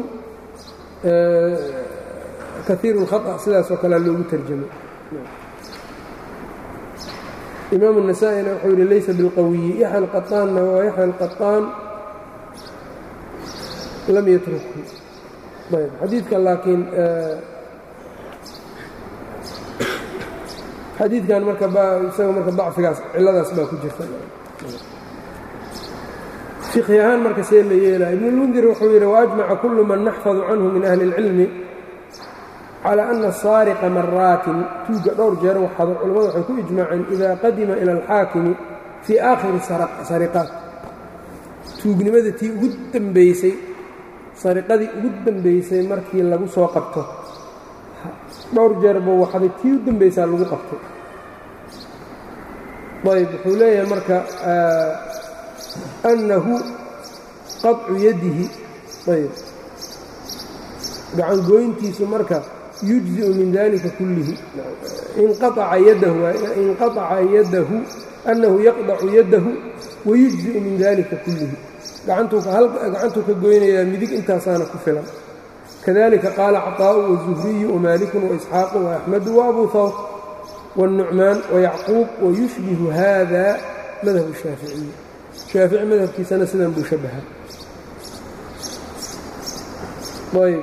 kaiiru اlkhaطأ sidaasoo kalea loogu terjamay imaamu النasaaئina wuxuu yidhi laysa biاlqawiyi yaxya اlqaطaanna waa yaxya اlqaطaan lam yatrukhu ayb xadiidka laakiin xadiidkan marka isaga marka dacfigaas ciladaas baa ku jirta fiqhi ahaan marka see la yeelaya ibn اlmundir wuxuu yidhi waajmaca kulu man naxfadu canhu min ahli اlcilmi calى ana saariqa maraatin tuugga dhowr jeer waxado culimmadu waxay ku ijmaaceen ida qadima ila alxaakimi fii aakhiri sariqaat tuugnimada tii ugu dambaysay sariqadii ugu dambaysay markii lagu soo qabto dhowr jeer buu waxday tii u dambaysaa lagu qabtay ayb wuxuu leeyahay marka annahu qaطcu yadihi ayb gacan gooyntiisu marka yujziu min dalika kullihi inqaaca yadahu inqaaca yadahu annahu yaqdacu yadahu wayujziu min dalika kullihi gacantuu ka goynayaa midig intaasaana ku filan kadalika qaala caطaa'u wazuhriyu wamaaliku waisxaaqu waaxmedu waabuu hawr wاlnucmaan wayacquub wayushbihu hada madhab shaaficiyi shaafici madhabkiisana sidan buu shabaha ayb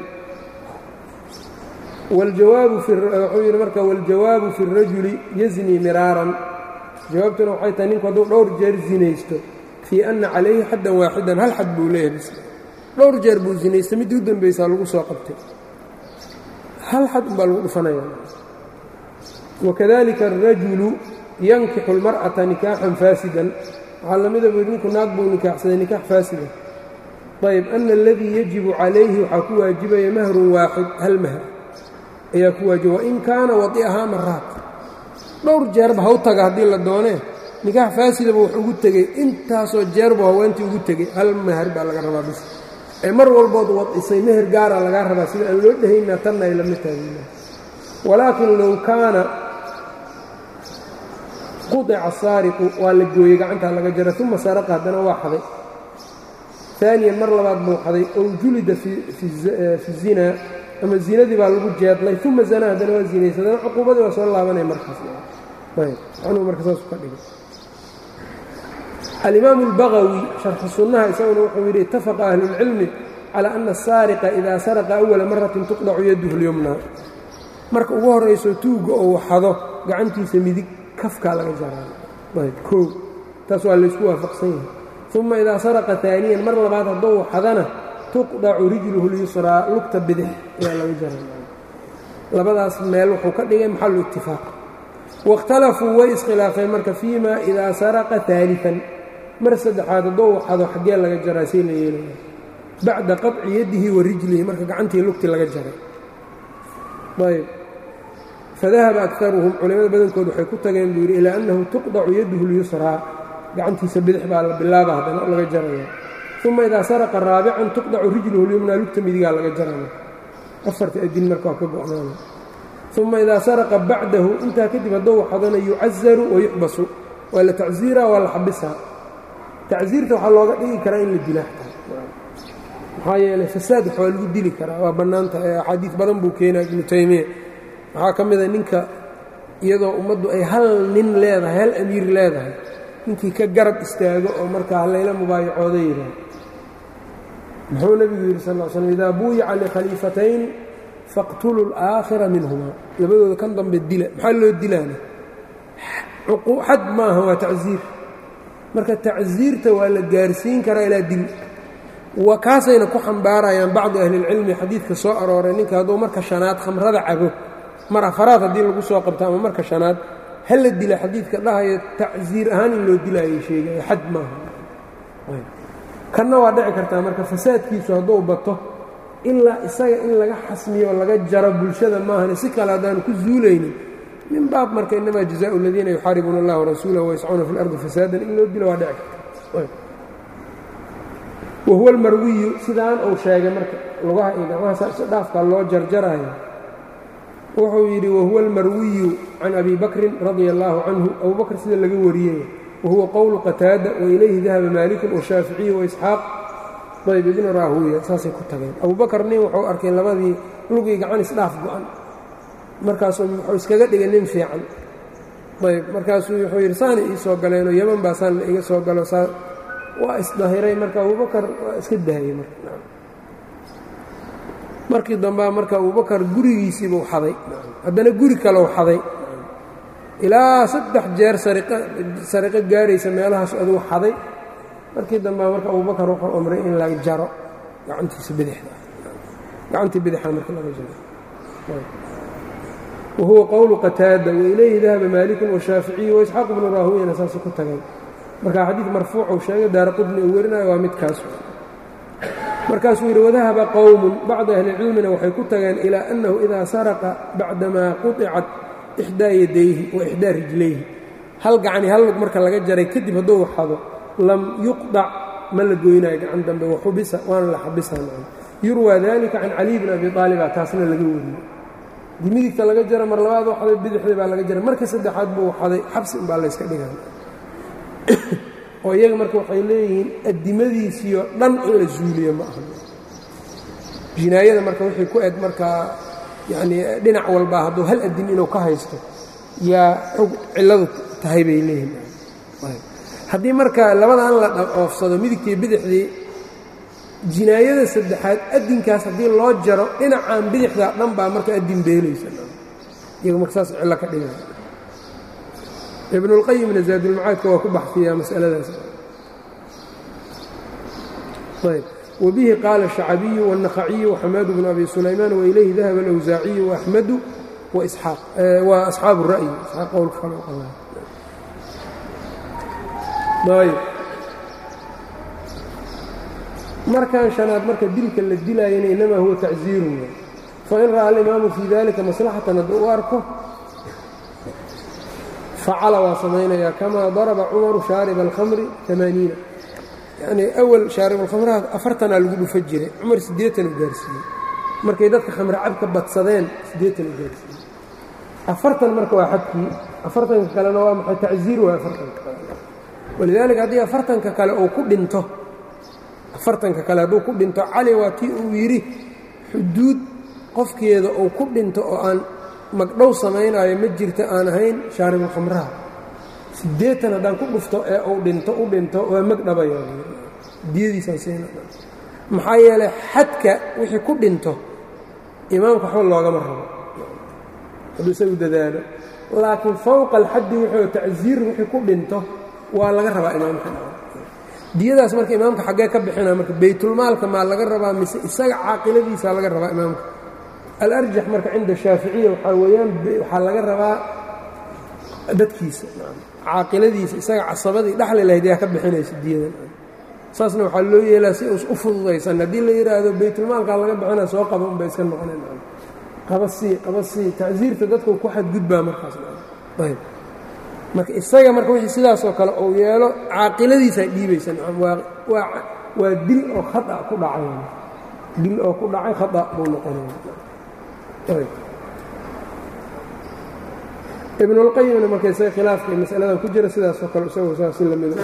wuxuu yidhi marka waاljawaabu fi الrajuli yazni miraaran jawaabtuna waxay tahay ninku hadduu dhowr jeer zinaysto fii ana calayhi xaddan waaxidan hal xad buu leeyahay bis dhowr jeer buu zinaystay middii u dambaysaa lagu soo qabtay hal xad umbaa lagu dhufanaya wakadalika الrajulu yankixu اlmar'ata nikaaxan faasidan waxaa lamida buu ninku naag buu nikaaxsaday nikaax faasida ayb ana aladii yajibu calayhi waxaa ku waajibaya mahrun waaxid hal mahr ayaa ku waajiba wain kaana wadi'ahaa maraat dhowr jeerba ha u taga haddii la doonee nikaax faasidaba wax ugu tegey intaasoo jeerbu haweentii ugu tegey hal mahar baa laga rabaa bis ee mar walbood wadisay meher gaara lagaa rabaa sida aan loo dhehayna tanna ay lama taagina walaakin low kaana qudica saariqu waa la gooyey gacantaa laga jara uma saraqa haddana waa xaday aaniyan mar labaad buu xaday ow julida fi zinaa ama zinadii baa lagu jeedlay uma zanaa haddana waa zinaysa haddana cuquubadii waa soo laabanaya markaas anuu marka saasu ka dhigay alimaamu اlbagawi sharxu sunnaha isaguna wuxuu yidhi itafaqa ahlulcilmi calى ana asaariqa idaa saraqa awala maratin tuqdacu yaduhu lyumna marka ugu horayso tuugga ou xado gacantiisa midig kafkaa laga jaraa koo taas waa laysku waafaqsan yahay uma idaa saraqa aaniyan mar labaad haddou xadana tuqdacu rijluhu lyusraa lugta bidix ayaa laga jaraa labadaas meel wuxuu ka dhigay maxalu itifaaq waاkhtalafuu way iskhilaafeen marka fii ma idaa saraqa aalian mar saddexaad haddou xado xaggee laga jaraa say la yeelaya bacda qaطci yadihi wa rijlihi marka gacantii lugti laga jaray ayb fadahaba akaruhum culimada badankood waxay ku tageen buu yidhi ilaa annahu tuqdacu yaduhu lyusraa gacantiisa bidix baa la bilaaba haddana laga jaraya uma idaa saraqa raabican tuqdacu rijluhu lyumnaa lugta midigaa laga jaraya afarta adin marka waa ka go'naana uma idaa saraqa bacdahu intaa kadib haddou xadana yucazaru wayuxbasu waa la tacziiraa waa la xabisaa tacziirta waxaa looga dhigi karaa in la dilaa maxaa yeelay fasaad wax waa lagu dili karaa waa bannaanta axaadiis badan buu keenaa ibnu taymiya waxaa ka mida ninka iyadoo ummaddu ay hal nin leedahay hal amiir leedahay ninkii ka garab istaago oo markaa halayla mubaayacooda yidhaah muxuu nebigu yidhi sal l slm idaa buuyica likhaliifatayni faqtuluu alaakhira minhumaa labadooda kan dambe dila maxaa loo dilaana xad maaha waa tacziir marka tacziirta waa la gaarsiin karaa ilaa dil wa kaasayna ku xambaarayaan bacdu ahlilcilmi xadiidka soo arooray ninka hadduu marka shanaad khamrada cabo mar afaraad haddii lagu soo qabto ama marka shanaad ha la dila xadiidka dhahaya tacziir ahaan in loo dilaayay sheegaya xad maaha kanna waa dhici kartaa marka fasaadkiisu hadduu bato ilaa isaga in laga xasmiyo oo laga jaro bulshada maahane si kale haddaanu ku zuulaynin min baab marka inamaa jazaau aladiina yuxaaribuuna allah warasuulahu wayascuuna fi اlardi fasaadan in loo dilo waa dhici karta wahuwa almarwiyu sidaan uu sheegay marka lugaha iyo gacmaha saas dhaafkaa loo jarjarayo wuxuu yidhi wahuwa almarwiyu can abi bakrin radia allaahu canhu abu bakr sida laga wariyey wahuwa qowlu qataada wailayhi dahaba maalikun washaaficiyu waisxaaq ayb ibnu raahuuya saasay ku tageen abu bakar nin wuxuu arkay labadii lugii gacan isdhaaf go-an markaasuu wuxuu iskaga dhigay nin fiican ayb markaasuu wuxuu yidhi saana ii soo galeenoo yeman baa saan la iga soo galo saa waa isdahiray marka abubakar waa iska dahayey marka markii dambea marka abubakar gurigiisiibuu xaday haddana guri kaleu xaday ilaa saddex jeer sariqo gaaraysa meelahaas aduu xaday markii dambea marka abubakar wuxuu amray in la jaro gacantiisa bidixda gacantii bidixda marka laga jaro wahuwa qowlu qataada wailayhi dahaba maalikun washaaficiyu waisxaaq bnu raahuyana saasay ku tageen marka xadiid marfuucuu sheegay daara qudni uu werinayo waa midkaas markaasuu yidhi wadahaba qowmun bacdu ahlicilmina waxay ku tageen ilaa annahu idaa saraqa bacdamaa quطicat ixdaa yadayhi wa ixdaa rijlayhi hal gacani hal lug marka laga jaray kadib hadduu xado lam yuqdac ma la goynayo gacan dambe waxubisa waana la xabisa yurwaa dalika can caliy bn abi aaliba taasna laga wariyey dii midigta laga jara mar labaad u xaday bidixdii baa laga jaray marka saddexaad buu xaday xabsi inbaa layska dhiga oo iyaga marka waxay leeyihiin addimadiisiioo dhan in la zuuliyo ma aha jinaayada marka wixii ku eg markaa yacnii dhinac walbaa hadduu hal addim inuu ka haysto yaa xog cilladu tahay bay leeyihiin haddii marka labadan la oofsado midigtii bidixdii jinaayada saddexaad addinkaas haddii loo jaro dhinacaan bidixdaa dhan baa marka addin beelaysa iyaga marka saas cillo ka dhigaya ibnulqayimna zaadulmacaadka waa ku baxfiyaa masaladaas ayb wabihi qaala shacabiyu wالnakhaciyu waxamaadu bnu abi sulaymaan wailayhi dahaba alawsaaciyu waaxmadu waisxaaq waa asxaabu ra'yi isxaaq qowlka kale qaba ayb markan shanaad marka dilka la dilaayana inamaa huwa tacziirun fain ra'a alimaamu fii dalika maslaxatan hadduu u arko facala waa samaynayaa kamaa daraba cumaru shaariba alkhamri amaaniina yanii awal shaarib alkhamraha afartanaa lagu dhufa jiray cumar siddeetan u gaarsiiyey markay dadka khamre cabka badsadeen siddeetan u gaarsiiyey afartan marka waa xadkii afartanka kalena waa maxay tacziir waa afartanka walidaalika haddii afartanka kale uu ku dhinto afartanka kale hadduu ku dhinto cali waa tii uu yidhi xuduud qofkeeda uu ku dhinto oo aan magdhow samaynaayo ma jirta aan ahayn shaaribulkhamraha siddeetan haddaan ku dhufto ee uu dhinto u dhinto waa magdhabaya diyadiisaan siina maxaa yeelay xadka wixii ku dhinto imaamka waxba loogama rabo hadduu isagu dadaalo laakiin fowqa alxaddi wuxuu tacsiir wixii ku dhinto waa laga rabaa imaamka diyadaas marka imaamka xaggee ka bixina marka baytulmaalka maa laga rabaa mise isaga caaqiladiisa laga rabaa imaamka alarjax marka cinda shaaficiya waxaa weeyaan waxaa laga rabaa dadkiisa caaqiladiisa isaga casabadii dhexli lahayd yaa ka bixinaysa diyadan saasna waxaa loo yeelaa si us u fududaysan haddii la yidhaahdo baytulmaalkaa laga bixina soo qaba unbay iska noqoneen qaba sii qaba sii tacsiirta dadku ku xadgudbaa markaas ayb marka isaga marka wixii sidaasoo kale uu yeelo caaqiladiisaa dhiibaysa waa dil oo khata ku dhacay dil oo ku dhacay khata buu noqonaya ibnulqayimna marka isaga khilaafka masaladan ku jira sidaasoo kale isagoo saa si lamida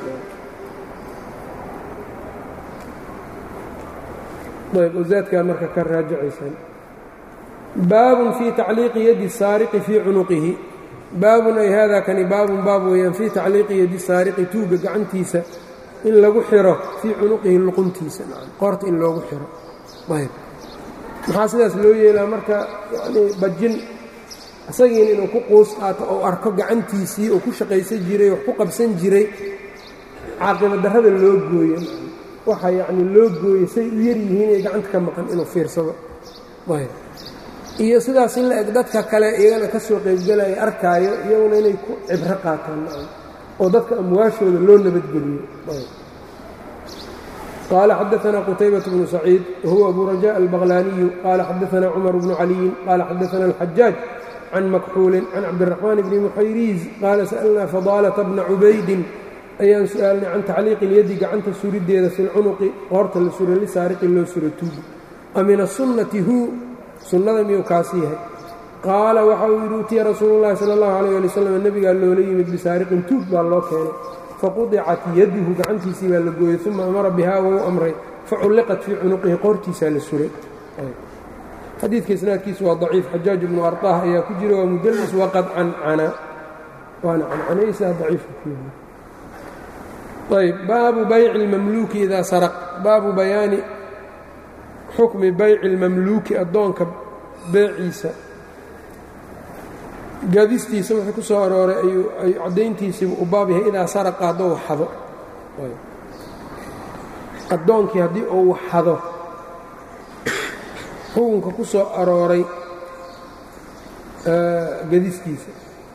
ayb ozaadkaa marka ka raajacaysaan baabun fii tacliiqi yadi saariqi fii cunuqihi baabun ay haadaa kani baabun baab weeyaan fii tacliiqi yadi saariqi tuuga gacantiisa in lagu xiro fii cunuqihi luquntiisa qoorta in loogu xiro ayb maxaa sidaas loo yeelaa marka yanii bajin isagiina inuu ku quus qaato ou arko gacantiisii uu ku shaqaysan jiray wax ku qabsan jiray caaqiba darrada loo gooyo waxa yacni loo gooyey say u yar yihiin ee gacanta ka maqan inuu fiirsado ayb iyo sidaas in la eg dadka kale iyagana ka soo qaybgalaya arkaayo iyaguna inay ku cibro qaataan oo dadka amwaashooda loo nabadgeliyo qال xdثna qتyبة بن سعيid whuوa أbu رجاء البغلانiي qال xadثna cمر بن علي qال xadثna الحجاaج عن مكxuuل عن cabدالرحمن بن محayriiز qاala سألna فضالة بنa عubaydin ayaan su-aalnay can tacliiqi اlyadi gacanta surideeda fi اlcunuqi qoorta la sura lisaariqi loo sura tuugi amin الsunnati hu sunnada miyuu kaas yahay qaala waxa uu yidhi utiya rasuulu llahi sala allahu alayh ali wasalam nebigaa loola yimid bisaariqin tuug baa loo keenay faqudicat yaduhu gacantiisii baa la gooyey uma amara bihaa wou amray faculliqat fii cunuqihi qoortiisaa la suray xadiidka isnaadkiisu waa daciif xajaaj ibnu arطah ayaa ku jira waa mudalis waqad cancana waana cancanaysaa daciifka ku yahay ayb baabu bayci اlmamluuki idaa saraq baabu bayaani xukmi bayci اlmamluuki addoonka beeciisa gadistiisa wuxuu ku soo arooray ayuu caddayntiisiibu u baab yahay idaa saraqa hadduu waxado addoonkii haddii uu waxado xukunka ku soo arooray gadistiisa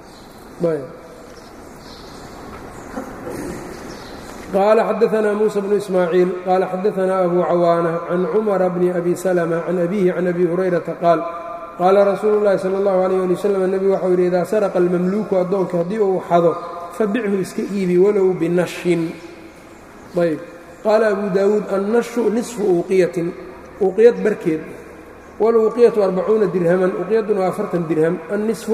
qaala xadaثna muسى bnu ismaaciil qaala xadaثna abu cawaanة can cumara bni abi slmة can abihi can abi hurayrata qaal qaala rasuulu اllahi salى اllahu عalيyه ali wslam nebigu waxau yidhi idaa saraqa almamluuku addoonka haddii uu xado fabichu iska iibi walow binashin ayb qaala abu daawuud annashu nisfu uuqiyatin uuqiyad barkeed waluuqiyatu arbacuuna dirhaman uuqiyadduna waa afartan dirham annisfu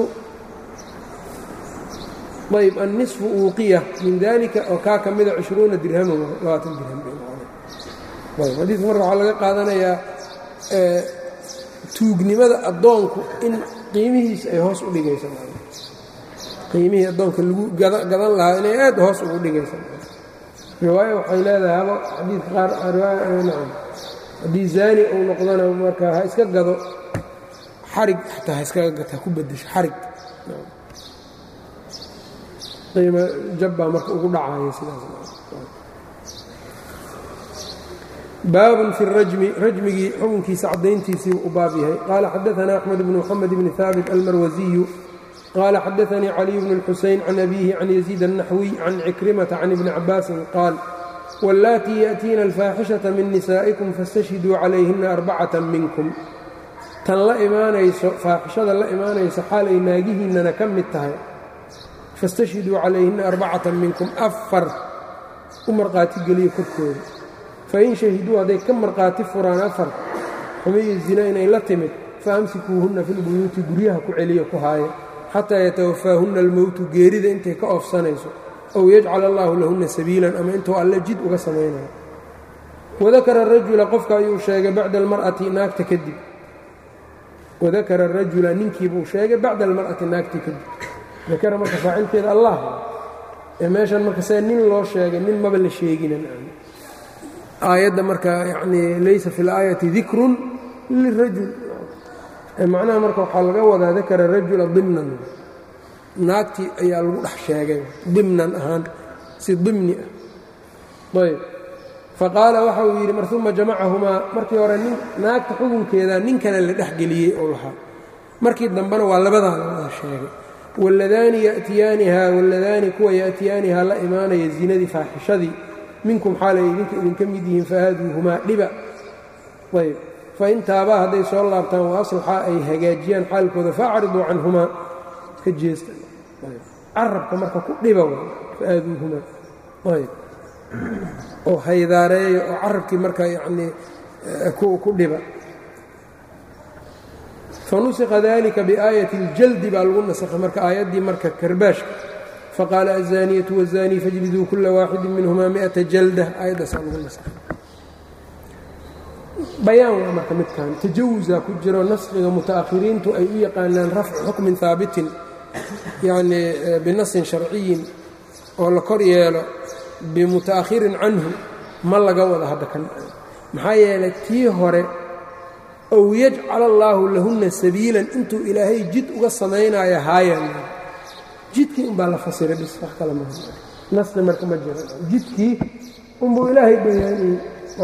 ayb annisfu uuqiya min dalika oo kaa ka mida cishruuna dirhaman labaatan dirham xadiidka marka waxaa laga qaadanayaa tuugnimada addoonku in qiimihiisa ay hoos u dhigayso qiimihii addoonka lagu gadan lahaa inay aad hoos ugu dhigayso riwaayo waxay leedahay haba xadiidka qaar riwaayonacam haddii zaani uu noqdona marka ha iska gado xarig xataa ha iskaga gato ha ku bedesho xarig qiimo jabbaa marka ugu dhacaya sidaas baabun fi rajmi rajmigii xukunkiisa caddayntiisii u baab yahay qaala xadaثna axmed bn mxamed bni haabit almarwasiyu qaala xadaثanii caliy bn اlxuseyn can abihi can yaziid الnaxwiy can cikrimata can ibni cabaasin qaal wاllaatii yaأtiina alfaaxishaةa min nisaa'ikum faاstashhiduu calayhina arbacata minkum tan la imaanayso faaxishada la imaanayso xaal ay naagihiinnana ka mid tahay faاstashhiduu calayhina arbacata minkum afar u marqaati geliyo korkooda fain shahiduu hadday ka marqaati furaan afar xumiyo zina inay la timid faamsikuuhunna filbuyuuti guryaha ku celiya ku haaya xataa yatawafaahunna almowtu geerida intay ka oofsanayso ow yajcal allaahu lahunna sabiilan ama intuu alle jid uga samaynayo wadakara arajula qofka ayuu sheegay bacda almar'ati naagta kadib wadakara arajula ninkiibuu sheegay bacda almar'ati naagtii kadib dakara marka faacilkeeda allah ee meeshan marka see nin loo sheegay nin maba la sheeginan aayadda marka yanii laysa fi اlaayati dikrun lirajul macnaha marka waxaa laga wadaa dakara rajula dimnan naagtii ayaa lagu dhex sheegay dimnan ahaan si dimni ah ayb faqaala waxa uu yidhi mar uma jamacahumaa markii hore nin naagta xukunkeeda nin kale la dhex geliyey oo lahaa markii dambena waa labadaa lawada sheegay wاlladaani yatiyaaniha wاlladaani kuwa ya'tiyaanihaa la imaanaya zinadii faaxishadii minkum xaalay idinka idinka mid yihiin fahaaduuhumaa dhiba ayb fain taabaa hadday soo laabtaan wa aslaxaa ay hagaajiyaan xaalkooda faacriduu canhumaa ka jeesta carabka marka ku dhiba fahaaduuhumaa ayb oo haydaareeya oo carabkii marka yanii ku dhiba fanusikha dalika biaayati اljaldi baa lagu nasakhay marka aayaddii marka karbaashka faqaala aلzaaniyatu wالzaanii fajliduu kula waaxidi minhumaa miata jalda aayaddaasaa lagu nasakhay bayaan waa marka midkan tajawusaa ku jiro naskiga muta'akhiriintu ay u yaqaanaan rafcu xukmin haabitin yanii binasin sharciyin oo la kor yeelo bimuta'akhirin canhu ma laga wada hadda kan maxaa yeelay tii hore ow yajcal allaahu lahunna sabiilan intuu ilaahay jid uga samaynaayo haayan jidkii umbaa la fasiray bis wax kale maa nasqi marka ma jiro jidkii unbuu ilaahay bayaaniyey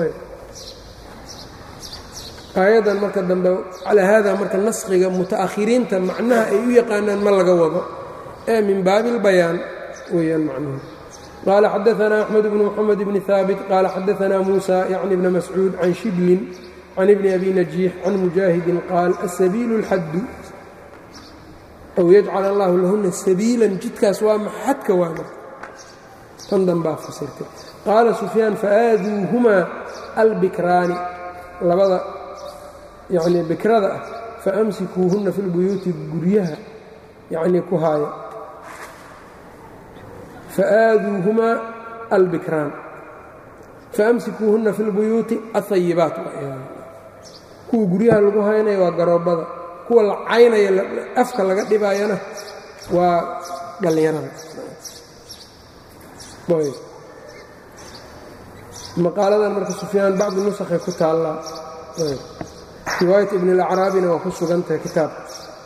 aayaddan marka dambe calaa haada marka naskhiga muta'akhiriinta macnaha ay u yaqaanaan ma laga wado ee min baabi اlbayaan weeyaan macnuhu qaala xadaثna أxmed bn mxamed bni haabit qaala xadaثna muusa yacni bna mascuud can shiblin can ibni abi najiix can mujaahidin qaal asabiilu اlxaddu ow yajcal allahu lahuna sabiilan jidkaas waa maxadka waa marka tan danbaa fasirtay qaala sufyaan faaaduuhumaa albikraani labada yacnii bikrada ah faamsikuuhunna fi lbuyuuti guryaha yacnii ku haaya faaaduuhumaa albikraan faamsikuuhunna fi lbuyuuti ahayibaat kuwa guryaha lagu haynaya waa garoobbada kuwa la caynaya afka laga dhibaayana waa dhallinyarada maqaaladan marka sufyaan bacdi nusakhay ku taallaa riwaayat ibn اlacraabina waa ku sugantahay kitaabka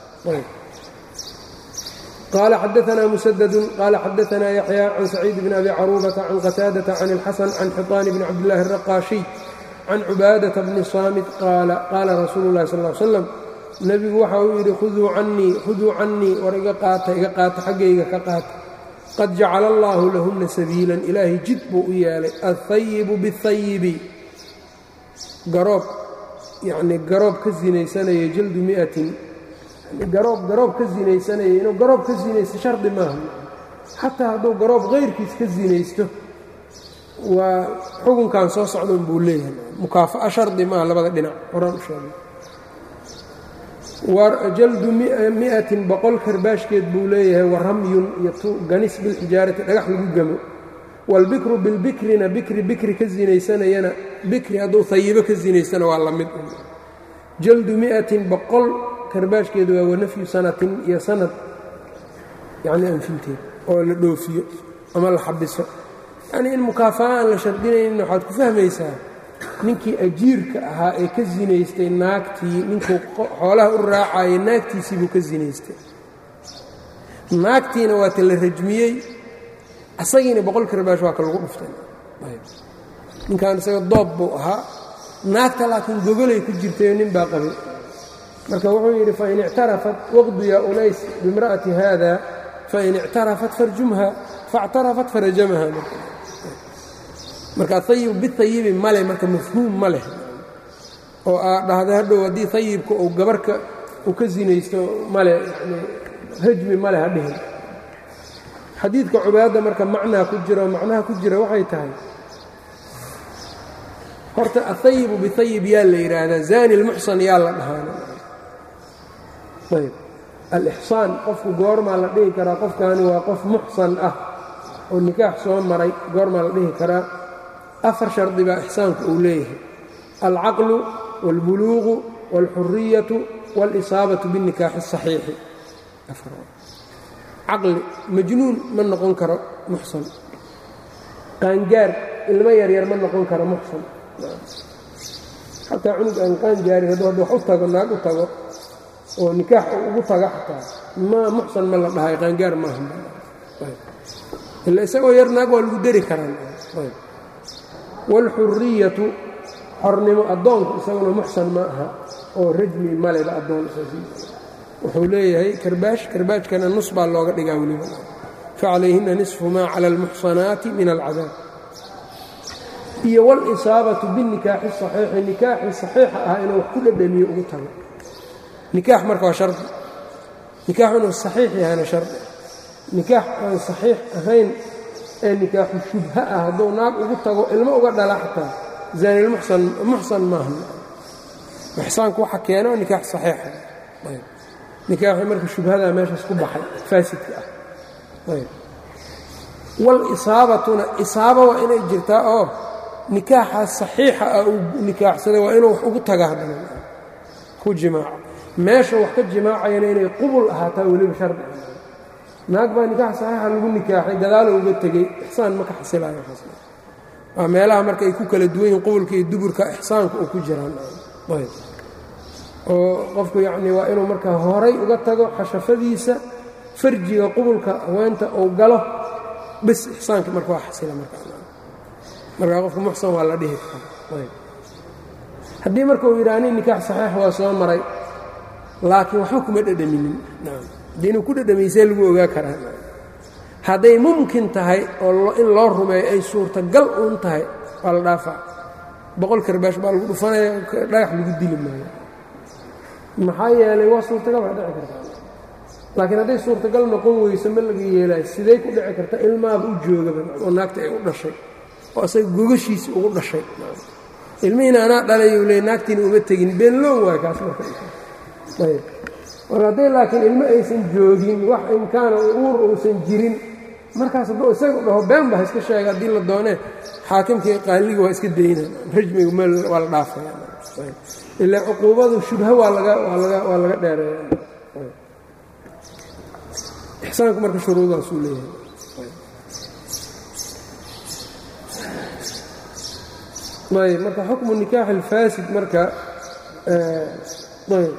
qaala xadaanaa musadadu qaala xadaanaa yaxya can saciid bn abi caruubata can qataadata can اlxasan can xiطaan bni cabdillahi الraqaashiy can cubaadata bni saamit qaala qaala rasuulu اllahi sal l slam nebigu waxa uu yidhi khuduu cannii khuduu cannii war iga qaata iga qaata xaggayga ka qaata qad jacala allaahu lahunna sabiilan ilaahay jid buu u yeelay alhayibu biاhayibi garoob yacnii garoob ka sinaysanaya jaldu mi'atin garoob garoob ka sinaysanaya inuu garoob ka sinaysto shardi maaha xataa hadduu garoob kayrkiis ka sinaysto waa xukunkan soo socdan buu leeyahay mukaafa'a shardi maaha labada dhinac horaan u sheegay jaldu mi'atin boqol karbaashkeed buu leeyahay wa ramyun iyo ganis bilxijaarati dhagax lagu gamo waalbikru bilbikrina bikri bikri ka sinaysanayana bikri hadduu hayibo ka sinaystana waa la mid jaldu mi'atin boqol karbaashkeedu waa wanafyu sanatin iyo sanad yacnii anfinteed oo la dhoofiyo ama la xabiso yacnii in mukaafa'a aan la shardinaynin waxaad ku fahmaysaa ninkii ajiirka ahaa ee ka sinaystay naagtii ninkuu xoolaha u raacayay naagtiisii buu ka sinaystay naagtiina waa ta la rajmiyey asagiina boqol karbaash waa ka lagu dhuftay ninkan isaga doob buu ahaa naagta laakiin gogolay ku jirtay nin baa qabay marka wuxuu yidhi fain ictarafat waqdu yaa unays bimra'ati haada fain ictarafat farjumha faاctarafat farajamaha marka ayib biayibi male marka mafhuum ma leh oo aa dhahda hadhow haddii ayibka uu gabarka uu ka sinaysto male yani rajmi male ha dhihin xadiidka cubaadda marka macnaa ku jira oo macnaha ku jira waxay tahay horta ahayibu biayib yaa la yidhaahdaa zani lmuxsan yaa la dhahaana ayb alixsaan qofku goormaa la dhihi karaa qofkaani waa qof muxsan ah oo nikaax soo maray goormaa la dhihi karaa afar shardi baa ixsaanku uu leeyahay alcaqlu wاlbuluuqu wاlxuriyatu wاlisaabatu biاnikaaxi الصaxiixi caqli majnuun ma noqon karo muxsan qaangaar ilmo yaryar ma noqon karo muxsan xataa cunug aan qaangaarin hadduu haddu wax u tago naag u tago oo nikaax ugu taga xataa ma muxsan ma la dhahay qaangaar maaha ila isagoo yar naag waa lagu deri karaan wاlxuriyatu xornimo addoonku isaguna muxsan ma aha oo rajmi maleba addoon wuxuu leeyahay karbaash karbaashkana nus baa looga dhigaa weliba facalayhina nisfu maa cala almuxsanaati min alcadaab iyo wاlisaabatu binikaaxi saxiixi nikaaxii saxiixa ah inuu wax ku dhadhamiyo ugu tago nikaax marka waa shardi nikaax inuu saxiix yahayna shardi nikaax aan saxiix ahayn ee nikaaxu shubha ah hadduu naag ugu tago ilmo uga dhala xataa zaanilmuxsan muxsan maaha ixsaanku waxa keeno nikaax saxiixa nikaaxii marka shubhadaa meeshaas ku baxay faasidka ah walisaabatuna isaaba waa inay jirtaa oo nikaaxaas saxiixa ah uu nikaaxsaday waa inuu wax ugu taga haddana ku jimaaco meesha wax ka jimaacayana inay qubul ahaataa weliba shardi naag baa nikaax saxiixa lagu nikaaxay gadaalo uga tegey ixsaan ma ka xasilayo waa meelaha marka ay ku kala duwan yihin qubulka iyo duburka ixsaanka uu ku jiraan oo qofku yacnii waa inuu marka horay uga tago xashafadiisa farjiga qubulka haweenta uu galo bis ixsaanka marka waa xasila marmarkaa qofka muxsan waa la dhihi karaa haddii marka uu yidhaha nin nikaax saxiix waa soo maray laakiin waxba kuma dhedhaminin haddii inuu ku dhedhamaysee lagu ogaa karaa hadday mumkin tahay oo in loo rumeeyo ay suurtagal uun tahay waa la dhaafaa boqol karbaash baa lagu dhufanaya dhagax lagu dili maayo maxaa yeelay waa suurtagal waa dhici kartaa laakiin hadday suurtagal noqon weyso ma laga yeelaayo sidey ku dhici karta ilmaaba u joogaba oo naagta ay u dhashay oo asaga gogashiisi ugu dhashay ilmihiina anaa dhalayuu leey naagtiina uma tegin beenloon waay kaas marka ayb mar hadday laakiin ilmo aysan joogin wax imkaana uur uusan jirin markaas hadduu isaga dhaho been ba ha iska sheega haddii la doonee xaakimkii qaaliga waa iska dayna rajmiga meel waa la dhaafaya ilaa cuquubadu shubha waa laga waa laga waa laga dheereeya ixsaanku marka shuruudaasuu leeyahay ayb marka xukmu nikaax alfaasid marka ayb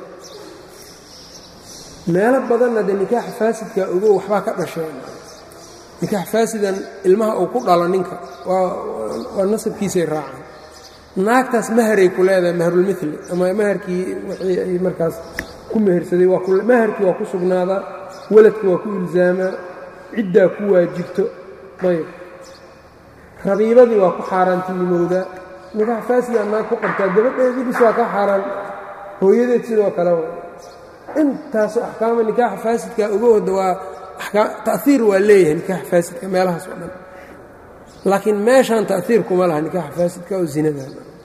meelo badanna dee nikaaxa faasidka ogo waxbaa ka dhasheen nikaax faasidan ilmaha uu ku dhalo ninka waa nasabkiisay raacaan naagtaas maharay ku leedahay mahrulmili ama maharkii wixii ay markaas ku mehersaday maharkii waa ku sugnaadaa waladka waa ku ilzaamaa ciddaa ku waajibto ayb rabiibadii waa ku xaaraantinimowdaa nikaax faasida naag ku qabtaa gabadheedii bis waa ka xaaraan hooyadeed sidoo kale intaasoo axkaama nikaaxa faasidka uga wada waa ta'iir waa leeyahay nikaaxa faasidka meelahaas oo dhan laakiin meeshaan ta'iir kuma laha nikaaxa faasidka oo zinada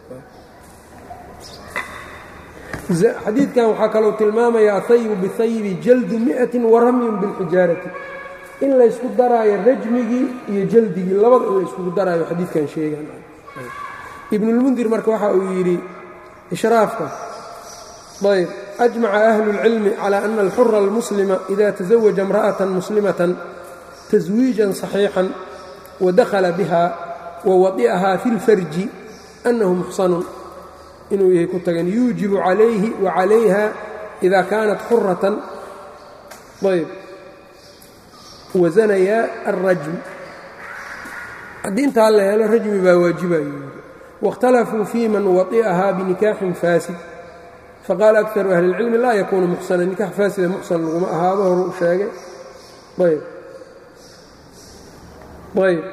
xadiidkan waxaa kalou tilmaamaya ahayibu bihayibi jaldu miatin wa ramyun bilxijaarati in laysku daraayo rajmigii iyo jaldigii labada in layskugu daraayo xadiidkan sheegan ibnulmundir marka waxa uu yidhi ishraafka ayb ajmaca ahlu اlcilmi calى ana alxura almuslima ida taزawaja imra'atan muslimatan taswiijan صaxiixan wadakhala biha wawadi'aha fi اlfarji annahu muxsanun inuu yahay ku tagan yuujibu calayhi wa calayha ida kaanat xuratan ayb wazanayaa alrajm haddii intaa la helo rajmi baa waajibayo waاkhtalafuu fii man wadi'aha binikaaxin faasid faqaala akaru ahli اlcilmi laa yakuunu muxsanan nikax faasida muxsan laguma ahaado horu u sheegay ayb ayb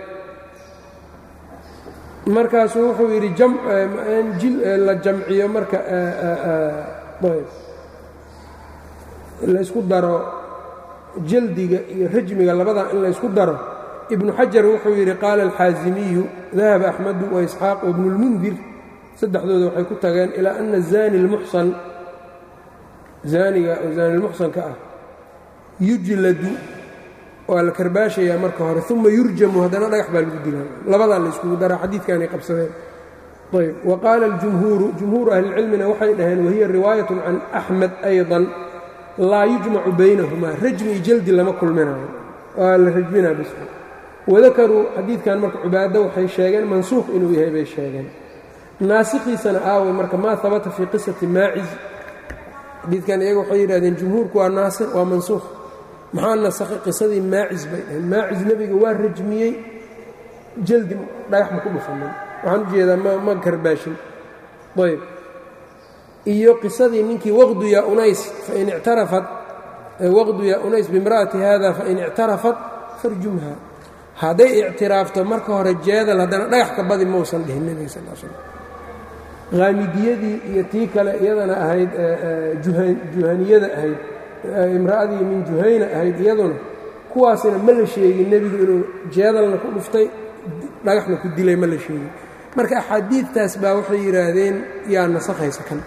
markaasuu wuxuu yidhi la jamciyo marka ayb laysku daro jaldiga iyo rajmiga labadan in laysku daro ibnu xajar wuxuu yidhi qaala alxaasimiyu dahaba axmedu waisxaaq wabnu اlmundir saddexdooda waxay ku tageen ilaa ana zani اlmuxsan zaaniga oo zaanilmuxsanka ah yujladu waa la karbaashayaa marka hore uma yurjamu haddana dhagax baa lagu dilaa labadaa la yskugu daraa xadiidkaanay qabsadeen ayb wa qaala اljumhuuru jumhuuru ahlicilmina waxay dhaheen wahiya riwaayat can axmed ayضa laa yujmacu baynahumaa rajmi iyo jaldi lama kulminayo waa la rajminaa bis wadakaruu xadiidkan marka cubaado waxay sheegeen mansuuq inuu yahay bay sheegeen naasikhiisana aaway marka maa habata fii qisati maaciz xadiidkan iyaga waxay yidhahdeen jumhuurku waa naasikh waa mansuukh maxaa nasakhay qisadii maaciz bay dhaheen maaciz nebiga waa rajmiyey jaldi dhagax ma ku dhufanin waxaan u jeedaa ma ma karbaashin ayb iyo qisadii ninkii waqdu yaa unays fain ictarafat waqdu yaa unays bimra'ati hada fain ictarafat farjumha hadday ictiraafto marka hore jeedal haddana dhagax ka badi mausan dhihin nebiga sal slam haamidiyadii iyo tii kale iyadana ahayd juhaniyada ahayd imra'adii min juhayna ahayd iyaduna kuwaasina ma la sheegin nebigu inuu jeedalna ku dhuftay dhagaxna ku dilay ma la sheegin marka axaadiidtaas baa waxay yidhaahdeen yaa nasakhaysa kan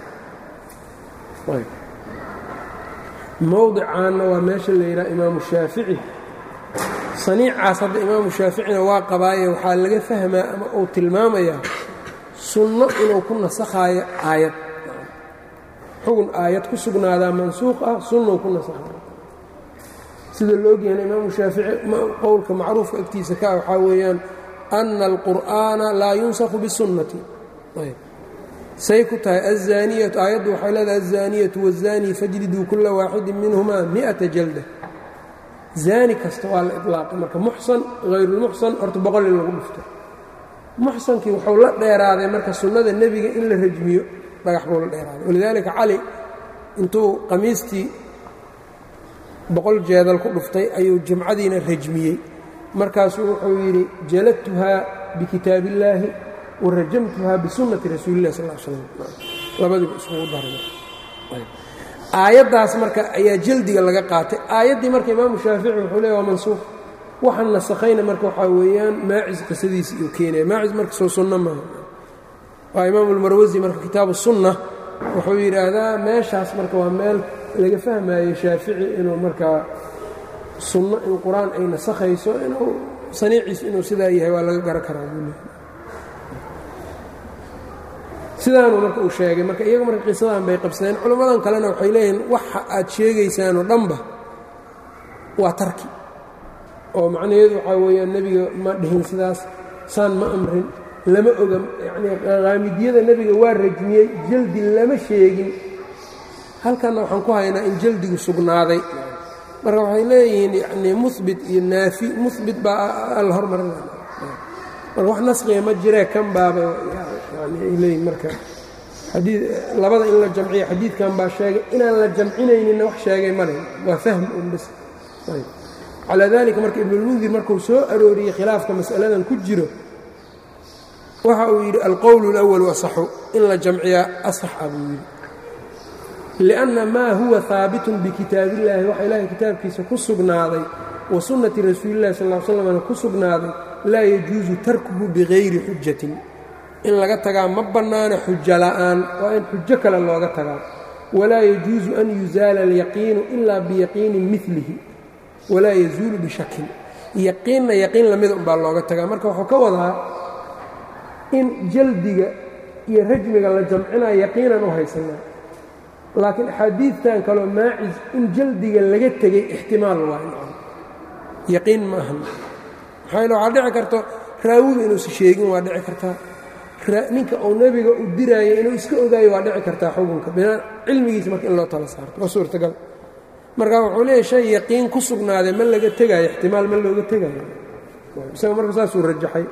mowdicaanna waa meesha la yidhaha imaamu shaafici saniicaas hadda imaamu shaaficina waa qabaaye waxaa laga fahmaa ama uu tilmaamayaa sunno inuu ku nasakhaayo aayad xugun aayad ku sugnaadaa mansuuq ah sunnou ku nasakhaayo sida la ogyahayna imaamu shaafici qowlka macruufka agtiisa ka waxaa weeyaan ana alqur'aana laa yunsakhu bisunnati say ku tahay azaaniyatu aayaddu waxay leedahay azaaniyatu wazaanii fajliduu kula waaxidin minhumaa mi'ata jalda zaani kasta waa la ilaaqay marka muxsan hayrulmuxsan horta boqol in lagu dhufto muxsankii wuxuu la dheeraaday marka sunnada nebiga in la rajmiyo dhagax buu la dheeraaday walidaalika cali intuu qamiistii boqol jeedal ku dhuftay ayuu jimcadiina rajmiyey markaasuu wuxuu yidhi jaladtuhaa bikitaab illaahi wa rajamtuhaa bisunnati rasuulilah sal slam labadiiba iskugu daray aayaddaas marka ayaa jaldiga laga qaatay aayaddii marka imaamu shaafici wuxuu leey waa mansuuq waxaan nasakhayna marka waxaa weeyaan maacis qisadiisi uu keenaya maacis marka soo sunno maaha waa imaamu lmarwasi marka kitaabu sunna wuxuu yidhaahdaa meeshaas marka waa meel laga fahmayo shaafici inuu markaa sunno in qur-aan ay nasakhayso inuu saniiciisu inuu sidaa yahay waa laga garan karaa buu leehay sidaanuu marka uu sheegay marka iyaga marka qisadan bay qabsadeen culimmadan kalena waxay leeyihiin waxa aad sheegaysaanoo dhanba waa tarki oo macnaheedu waxaa weeyaan nebiga ma dhihin sidaas saan ma amrin lama oga yacnii qaamidiyada nebiga waa rajmiyey jaldi lama sheegin halkanna waxaan ku haynaa in jaldigu sugnaaday marka waxay leeyihiin yacnii muhbit iyo naafi muhbit baa alla hormarinaya marka wax nasqiga ma jiree kan baaba yani ay leeyihin marka xadii labada in la jamciyo xadiidkan baa sheegay inaan la jamcinayninna wax sheegay male waa fahm un bas calaa dalika marka ibnulmundir markuu soo arooriyey khilaafka mas'aladan ku jiro waxa uu yidhi alqowl اlأwal asaxu in la jamciyaa asaxa buu yidhi liأnna maa huwa haabitun bikitaab illahi waxa ilaahay kitaabkiisa ku sugnaaday wa sunnati rasuuli illahi sal l slmna ku sugnaaday laa yajuusu tarkuhu bigayri xujatin in laga tagaa ma bannaana xujo la'aan waa in xujo kale looga tagaa walaa yajuusu an yuzaala alyaqiinu ilaa biyaqiinin milihi walaa yazuulu bishakin yaqiinna yaqiin lamida umbaa looga tagaa marka wuxuu ka wadaa in jaldiga iyo rajmiga la jamcinaya yaqiinan u haysanaa laakiin axaadiidtan kaloo maacis in jaldiga laga tegay ixtimaal waa yaqiin ma ahan maxaa yele waxaa dhici karto raawiga inuusa sheegin waa dhici kartaa ninka uu nebiga u diraayo inuu iska ogaayo waa dhici kartaa xukunka binaa cilmigiisa marka in loo tala saarto waa suurtagal marka wuxuu leeyahy shay yaqiin ku sugnaaday ma laga tegaayo ixtimaal ma looga tegayo isaga marka saasuu rajaxay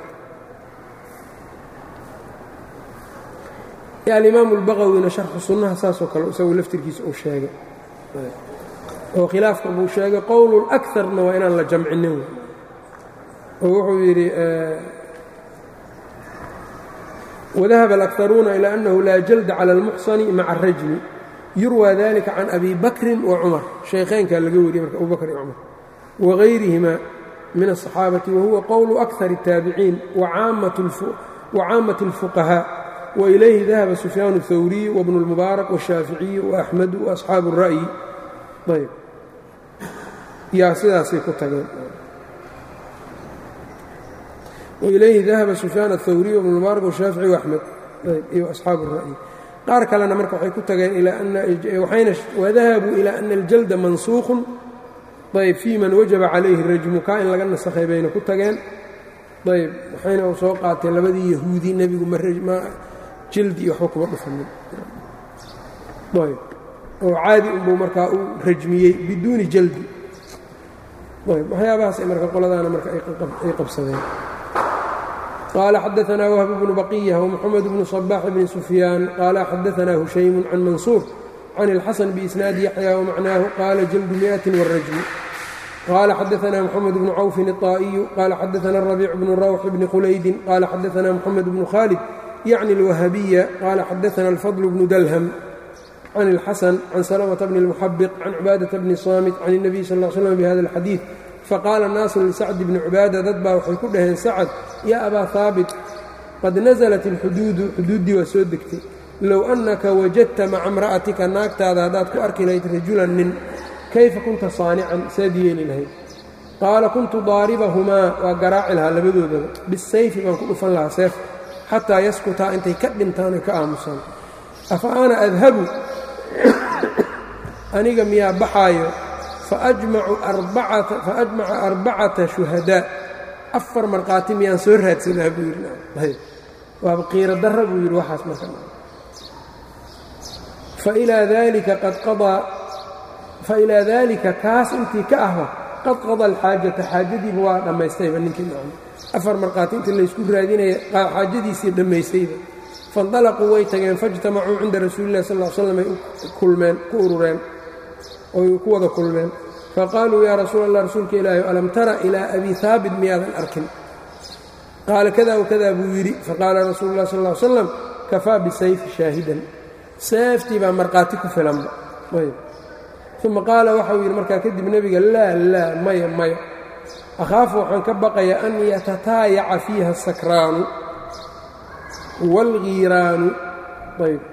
alimaamu اlbaqawina sharxu sunnaha saasoo kale isagu laftirkiisa uu sheegay oo khilaafka buu sheegay qowl اlأkarna waa inaan la jamcinin oo wuxuu yidhi wadahaba alakharuuna ilى أnnahu laa jalda calى اlmuxsani maca الrajmi yurwى dalika can abi bakri wacumar shaykheynkaa laga wariyey marka abu bakr iyo cumar wagayrihima min الصaxaabati wahuwa qowlu أkar الtaabiciin wacaamaة الfuqahاء وإليه ذهب سفyان الثوري وابن المبارك والشhاaفiعي وأحمد وأصحاaب الرأي ayb yaa sidaasay ku tageen وإلyه ذahب سفyان الثوري وابن المبارك والشhاaفiعي وأحمد iyo أصحاaب الرأي qaar kalena marka waxay ku tageen وذahabوا إلى أن الجلد maنسوخ ayb في man وaجب عalayه الرجم ka in laga نaskhay bayna ku tageen ayb waxayna soo qaateen labadii yahuudi nebigu jildi iyo waxba kuma dhufanin ayb oo caadi unbuu markaa u rajmiyey biduuni jaldi ayb waxyaabahaasay marka qoladaana marka ay qabsadeen qaala xadaثna whb bnu baqiya wmxamed bnu صbax bni sufyaan qaala xadaثna hushaymu can mansuur can اlxasan biisnaadi yaxya wmacnaahu qaala jaldu miئaةi wالrajmu qala xadaثna mxamed bnu cawfin الطaa'iyu qala xadaثna الرabiic bnu rawx bni khulaydin qala xadaثna mxamed bnu khaalid yعni الwahbiya qala xadaثna الfضل bnu dalhm can الxasan can slmة bni الmuxabiq can cubaadaةa bni saamit can الnabiy sal ا slm bhada الxadiiث faqaala naasu lisacd bni cubaada dad baa waxay ku dhaheen sacad ya abaa haabit qad naزlat اlxuduudu xuduuddii waa soo degtay low أnaka wajadta maca اmra'atika naagtaada haddaad ku arki lahayd rajulan nin kayfa kunta saanican saad yeeli lahayd qaala kuntu daaribahumaa waa garaaci lahaa labadoodaba bisayfi baan ku dhufan lahaa seef xataa yaskutaa intay ka dhintaan ay ka aamusaan afa ana adhabu aniga miyaa baxaayo faajmaca arbacata shuhadaa afar markhaati miyaan soo raadsadaa buu yidhi waaba qiiro darra buu yidhi waxaas marka failaa dalika qad qadaa failaa daalika kaas intii ka ahba qad qada alxaajata xaajadiiba waa dhammaystayba ninkii macna afar markhaati intii laysku raadinaya xaajadiisii dhammaystayba faindalaquu way tageen faijtamacuu cinda rasuulillahi sal l slam ay kulmeen ku urureen oy ku wada kulmeen faqaaluu yaa rasuul allah rasuulka ilaahi alam tara ilaa abi haabit miyaadan arkin qaala kada wakada buu yidhi faqaala rasuulu lah sal l slam kafaa bisayfi shaahidan seeftii baa markhaati ku filanba uma qaala waxau yidhi markaa kadib nebiga laa laa maya maya akhaafu waxaan ka baqaya an yatataayaca fiiha asakraanu waalgiiraanu ayb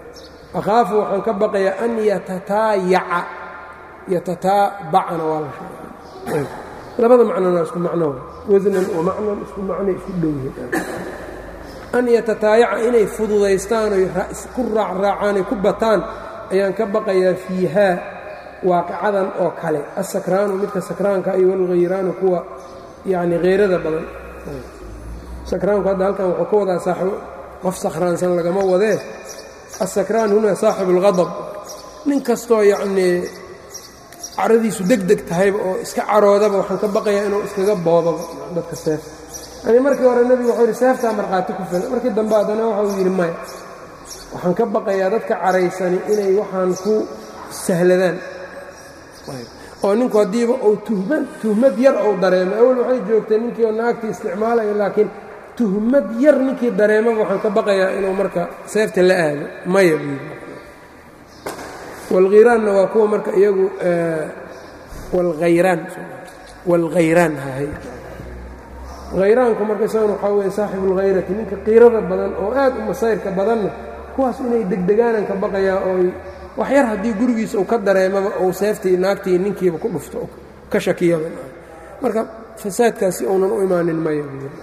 akhaafu waxaan ka baqayaa an yatataayaca yatataabacana waa la sheegay labada macnona isku macno wasnan wa macnan isku macnay isku dhow yihiin an yatataayaca inay fududaystaan oy ku raacraacaan ay ku bataan ayaan ka baqayaa fiihaa waaqicadan oo kale asakraanu midka sakraanka iyo walghayraanu kuwa yacni hayrada badan sakraanku hadda halkan wuxuu ka wadaa saaxibo qof sakhraansan lagama wadee asakraan huna saaxibu اlghadab nin kastoo yacnii caradiisu deg deg tahayba oo iska caroodaba waxaan ka baqayaa inuu iskaga boodaba dadka seef yani markii hore nebigu wuxuu yidhi seeftaa markhaati ku filan markii dambe haddana waxau yidhi maya waxaan ka baqayaa dadka caraysani inay waxaan ku sahladaan oo ninku haddiiba uu tuhmad tuhmad yar uu dareemo awel waxay joogtay ninkii oo naagtii isticmaalaya laakiin tuhmad yar ninkii dareemaba waxaan ka baqayaa inuu marka seefta la aado maya buu yidhi walkhiraanna waa kuwa marka iyagu walhayraan walhayraan hahay khayraanku marka isaguna waxaa weeye saaxibu اlhayrati ninka qiirada badan oo aad u masayrka badanna kuwaas inay degdegaanan ka baqayaa ooy wax yar haddii gurigiisa uu ka dareemaba uu seeftii naagtii ninkiiba ku dhufto ka shakiyaba marka fasaadkaasi uunan u imaanin maya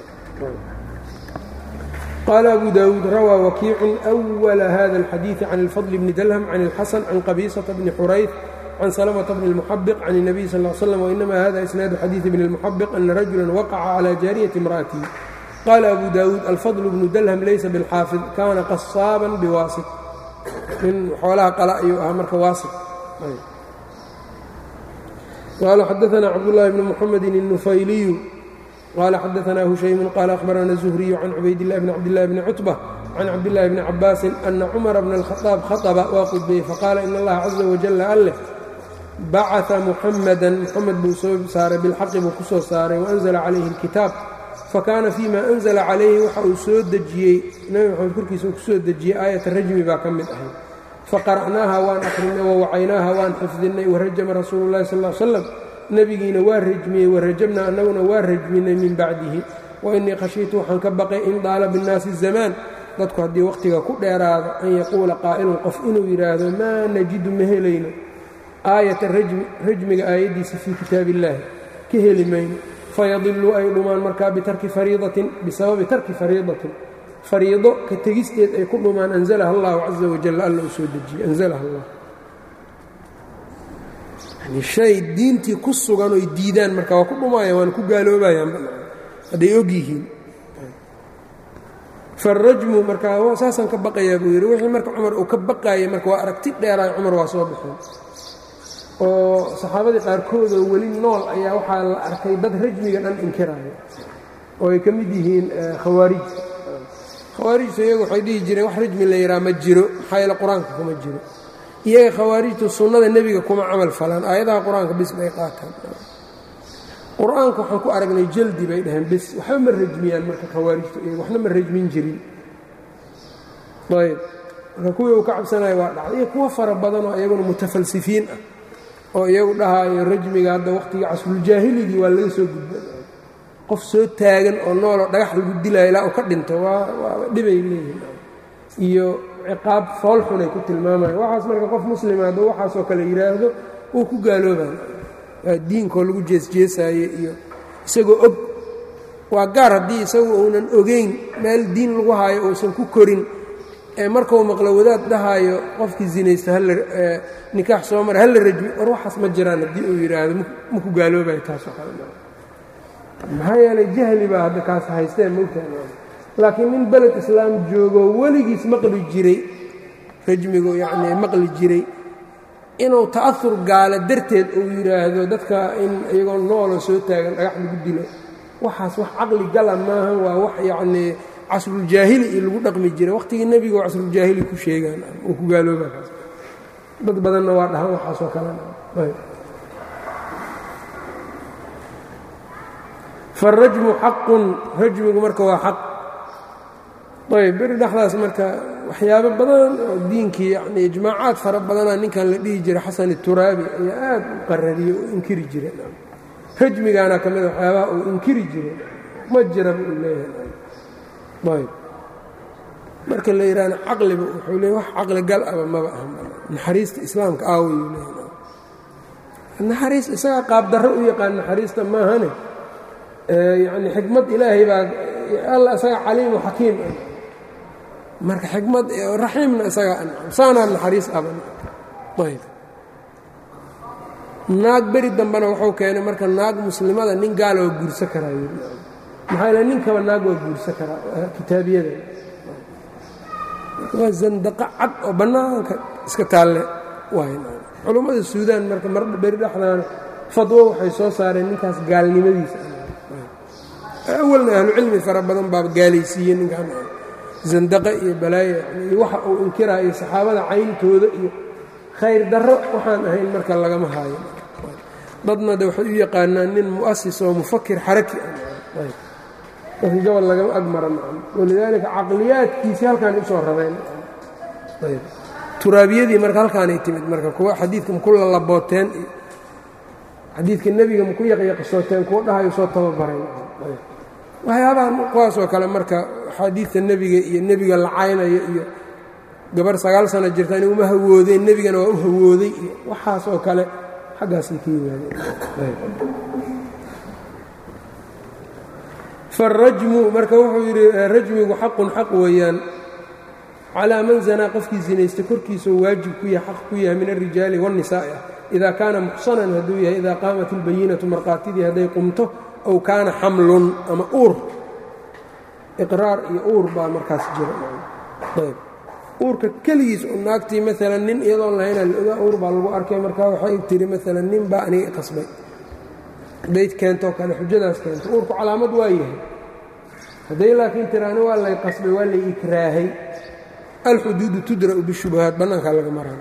qaala abu daawuud rawaa wakiicun أwala hada اlxadiiثi can اlfadl bni dalhm can اlxasan can qabiisata bni xurayf can salamta bni اlmuxabiq can الnabiy sal ا slm wainama hada isnaadu xadiiثi bni اlmuxabiq ana rajula waqaca calى jaariyati imra'atihi qaala abu daawuud alfadl bnu dalhm laysa biاlxaafid kana qasaaban biwaasit nin xoolaha qala ayuu ahaa marka waasit qaala xadaثna cabdالlahi bni mxamedi الnufayliyu qala xadaثna hushaymu qala akhbarana الزhriyu can cubaydillahi bni cabdillahi bni cutbة can cabdillahi bni cabaasin ana cumara bna اlkhaطaab khaطba waa qudbiyey faqaala in allaha caزa wajala alleh bacaa muxamada muxamed buu soo saaray bilxaqi buu ku soo saaray waanzla calayhi اlkitaab fakaana fima anzla calayhi waxa uu soo dejiyey nebi maxamed korkiisa uu ku soo dejiyey aayata rajmi baa ka mid ahay faqara'naaha waan akhrinay wawacaynaaha waan xifdinay warajama rasuulu اllahi sal l slam nebigiina waa rajmiyey warajabnaa annaguna waa rajminay min bacdihi wainii khashiitu waxaan ka baqay in daala binnaasi zamaan dadku haddii wakhtiga ku dheeraado an yaquula qaa'ilun qof inuu yidhaahdo maa najidu ma helayno aayata rajmiga aayaddiisa fii kitaabi illaahi ka heli mayno fayadiluu ay dhumaan markaa bitarki fariidatin bisababi tarki fariidatin fariido ka tegisteed ay ku dhumaan anzalaha allahu caza wajal alla uu soo dejiyey anzalaha allah yani shay diintii ku sugan oy diidaan marka waa ku dhumaayaan waana ku gaaloobayaan hadday og yihiin farajmu markaa saasaan ka baqayaa buu yidhi wixii marka cumar uu ka baqaayay marka waa aragti dheeraay cumar waa soo baxeen oo saxaabadii qaarkoodoo weli nool ayaa waxaa la arkay dad rajmiga dhan inkiraayo oo ay ka mid yihiin khawaarij khawaarijtu iyagu waxay dhihi jireen wax rajmi la yidhaha ma jiro maxaa yeele qur-aanka kuma jiro iyaga khawaarijtu sunnada nebiga kuma camal falaan aayadaha qur-aanka bis bay qaataan qur-aanka waxaan ku aragnay jaldi bay dhaheen bis waxba ma rajmiyaan marka khawaarijtu iyaga waxna ma rajmin jirin ayb marka kuwii uu ka cabsanaya waa dhacday iyo kuwo fara badan oo iyaguna mutafalsifiin ah oo iyagu dhahaayo rajmiga hadda wakhtigii casruljaahiligi waa laga soo gudba qof soo taagan oo nooloo dhagax lagu dilaayo ilaa uu ka dhinto waa waa dhibay leeyihin iyo ciqaab foolxunay ku tilmaamaya waxaas marka qof muslima hadduu waxaasoo kale yidhaahdo wuu ku gaaloobaya waa diinkoo lagu jeesjeesaaye iyo isagoo og waa gaar haddii isagu uunan ogeyn meel diin lagu haayo uusan ku korin ee markuu maqlo wadaad dhahaayo qofkii zinaysta nikaax soo mara halla rajmi war waxaas ma jiraan haddii uu yidhaahdo ma ku gaaloobayo taasoo kale maxaa yeelay jahli baa hadda kaas haysteen mogtaha laakiin nin beled islaam joogoo weligiis maqli jiray rajmigu yacnii maqli jiray inuu ta'ahur gaalo darteed uu yidhaahdo dadka in iyagoo nooloo soo taagan dhagax lagu dilo waxaas wax caqli gala maahan waa wax yacnii casruljaahili iyo lagu dhaqmi jiray wakhtigii nebiga oo casruljaahili ku sheegaan uu ku gaalooba kaas dad badanna waa dhahan waxaasoo kalena faarajmu xaqun rajmigu marka waa xaq ayb beri dhexdaas marka waxyaabo badan oo diinkii yani ijmaacaad fara badanaa ninkan la dhihi jiray xasan ituraabi ayaa aad u qarariyo oo inkiri jira rajmigaana ka mida waxyaabaha uu inkiri jiray ma jiraba uu leeyahay ayb marka la yidhaahna caqliba wuxuu leey wax caqli gal aba maba aha naxariista islaamka aawayuu leeya naxariis isagaa qaabdarro u yaqaan naxariista maahane yacni xikmad ilaahay baa alla isagaa caliimu xakiim ah marka xikmad raxiimna isagaa ancam saanaa naxariis aba ayb naag beri dambena wuxuu keenay marka naag muslimada nin gaala waa guursa karaa yii maxaa yale ninkaba naag waa guursa karaa kitaabiyada waa zandaqo cad oo bannaanka iska taalle waay culummada suudaan marka mar beri dhexdaana fadwo waxay soo saareen ninkaas gaalnimadiisa awalna ahlucilmi fara badan baaba gaalaysiiyey ninkaan zandaqa iyo balaayo iyo waxa uu inkiraa iyo saxaabada cayntooda iyo khayr darro waxaan ahayn marka lagama haayo dadna de waxay u yaqaanaan nin mu'asis oo mufakir xaraki ah dadka gobol lagama agmara macam walidaalika caqliyaadkiisii halkaan usoo rareen turaabiyadii marka halkaanay timid marka kuwa xadiidka maku lalabooteen iyo xadiidka nebiga maku yaqyaqsooteen kuwa dhahayo soo tababareen waxyaabahan kuwaasoo kale marka axaadiidta nebiga iyo nebiga la caynayo iyo gabar sagaal sano jirta in uma hawoodeen nebigana waa u hawooday iyo waxaas oo kale xaggaasay ka yimaadeen farajmu marka wuxuu yidhi rajmigu xaqun xaq weeyaan calaa man zanaa qofkii sinaysta korkiisao waajib ku yahay xaq ku yahay min alrijaali waاnnisaa'i ah idaa kaana muxsanan hadduu yahay idaa qaamat ilbayinatu markhaatidii hadday qumto ow kaana xamlun ama uur iqraar iyo uur baa markaas jira ayb uurka keligiis oo naagtii maalan nin iyadoon lahaynaa la ogaa uur baa lagu arkay markaa waxay tiri maalan nin baa aniga qasbay dayd keentoo kale xujadaas keento uurku calaamad waa yahay hadday laakiin tiraani waa lay qasbay waa lay ikraahay alxuduudu tudra'u bishubahaat bannaankaa laga maraa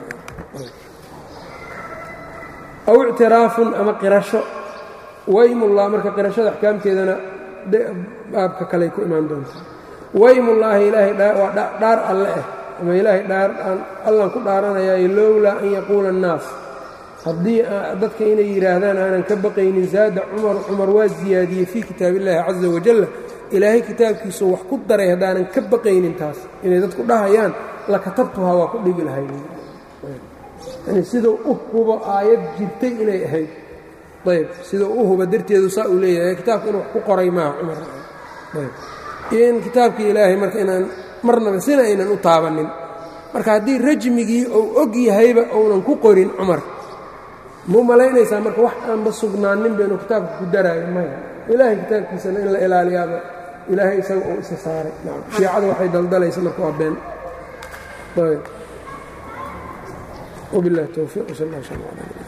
aw ictiraafun ama qirasho waymullah marka qirashada axkaamteedana baabka kaley ku imaan doontaa waymullaahi ilaahay waa dhaar alle ah ama ilaahay dhaar aan allan ku dhaaranayaayo lowlaa an yaquula annaas haddii dadka inay yidhaahdaan aanan ka baqaynin zaada cumar cumar waa ziyaadiyey fii kitaab illaahi caza wajalla ilaahay kitaabkiisu wax ku daray haddaanan ka baqaynin taas inay dadku dhahayaan la katabtuhaa waa ku dhigi lahayd yani siduu u hubo aayad jirtay inay ahayd ayb siduu u huba darteedu saa uu leeyahay kitaabka inuu wax ku qoray maaha cumar ayb iyo in kitaabkii ilaahay marka inaan marnaba sina aynan u taabannin marka haddii rajmigii uu og yahayba uunan ku qorin cumar muu malaynaysaa marka wax aanba sugnaaninba inuu kitaabka ku daraayo maya ilaahay kitaabkiisana in la ilaaliyaaba ilaahay isaga uu isa saaray shiicadu waxay daldalaysa marka waa been وبالله التوفيق وصلى الله وسلم على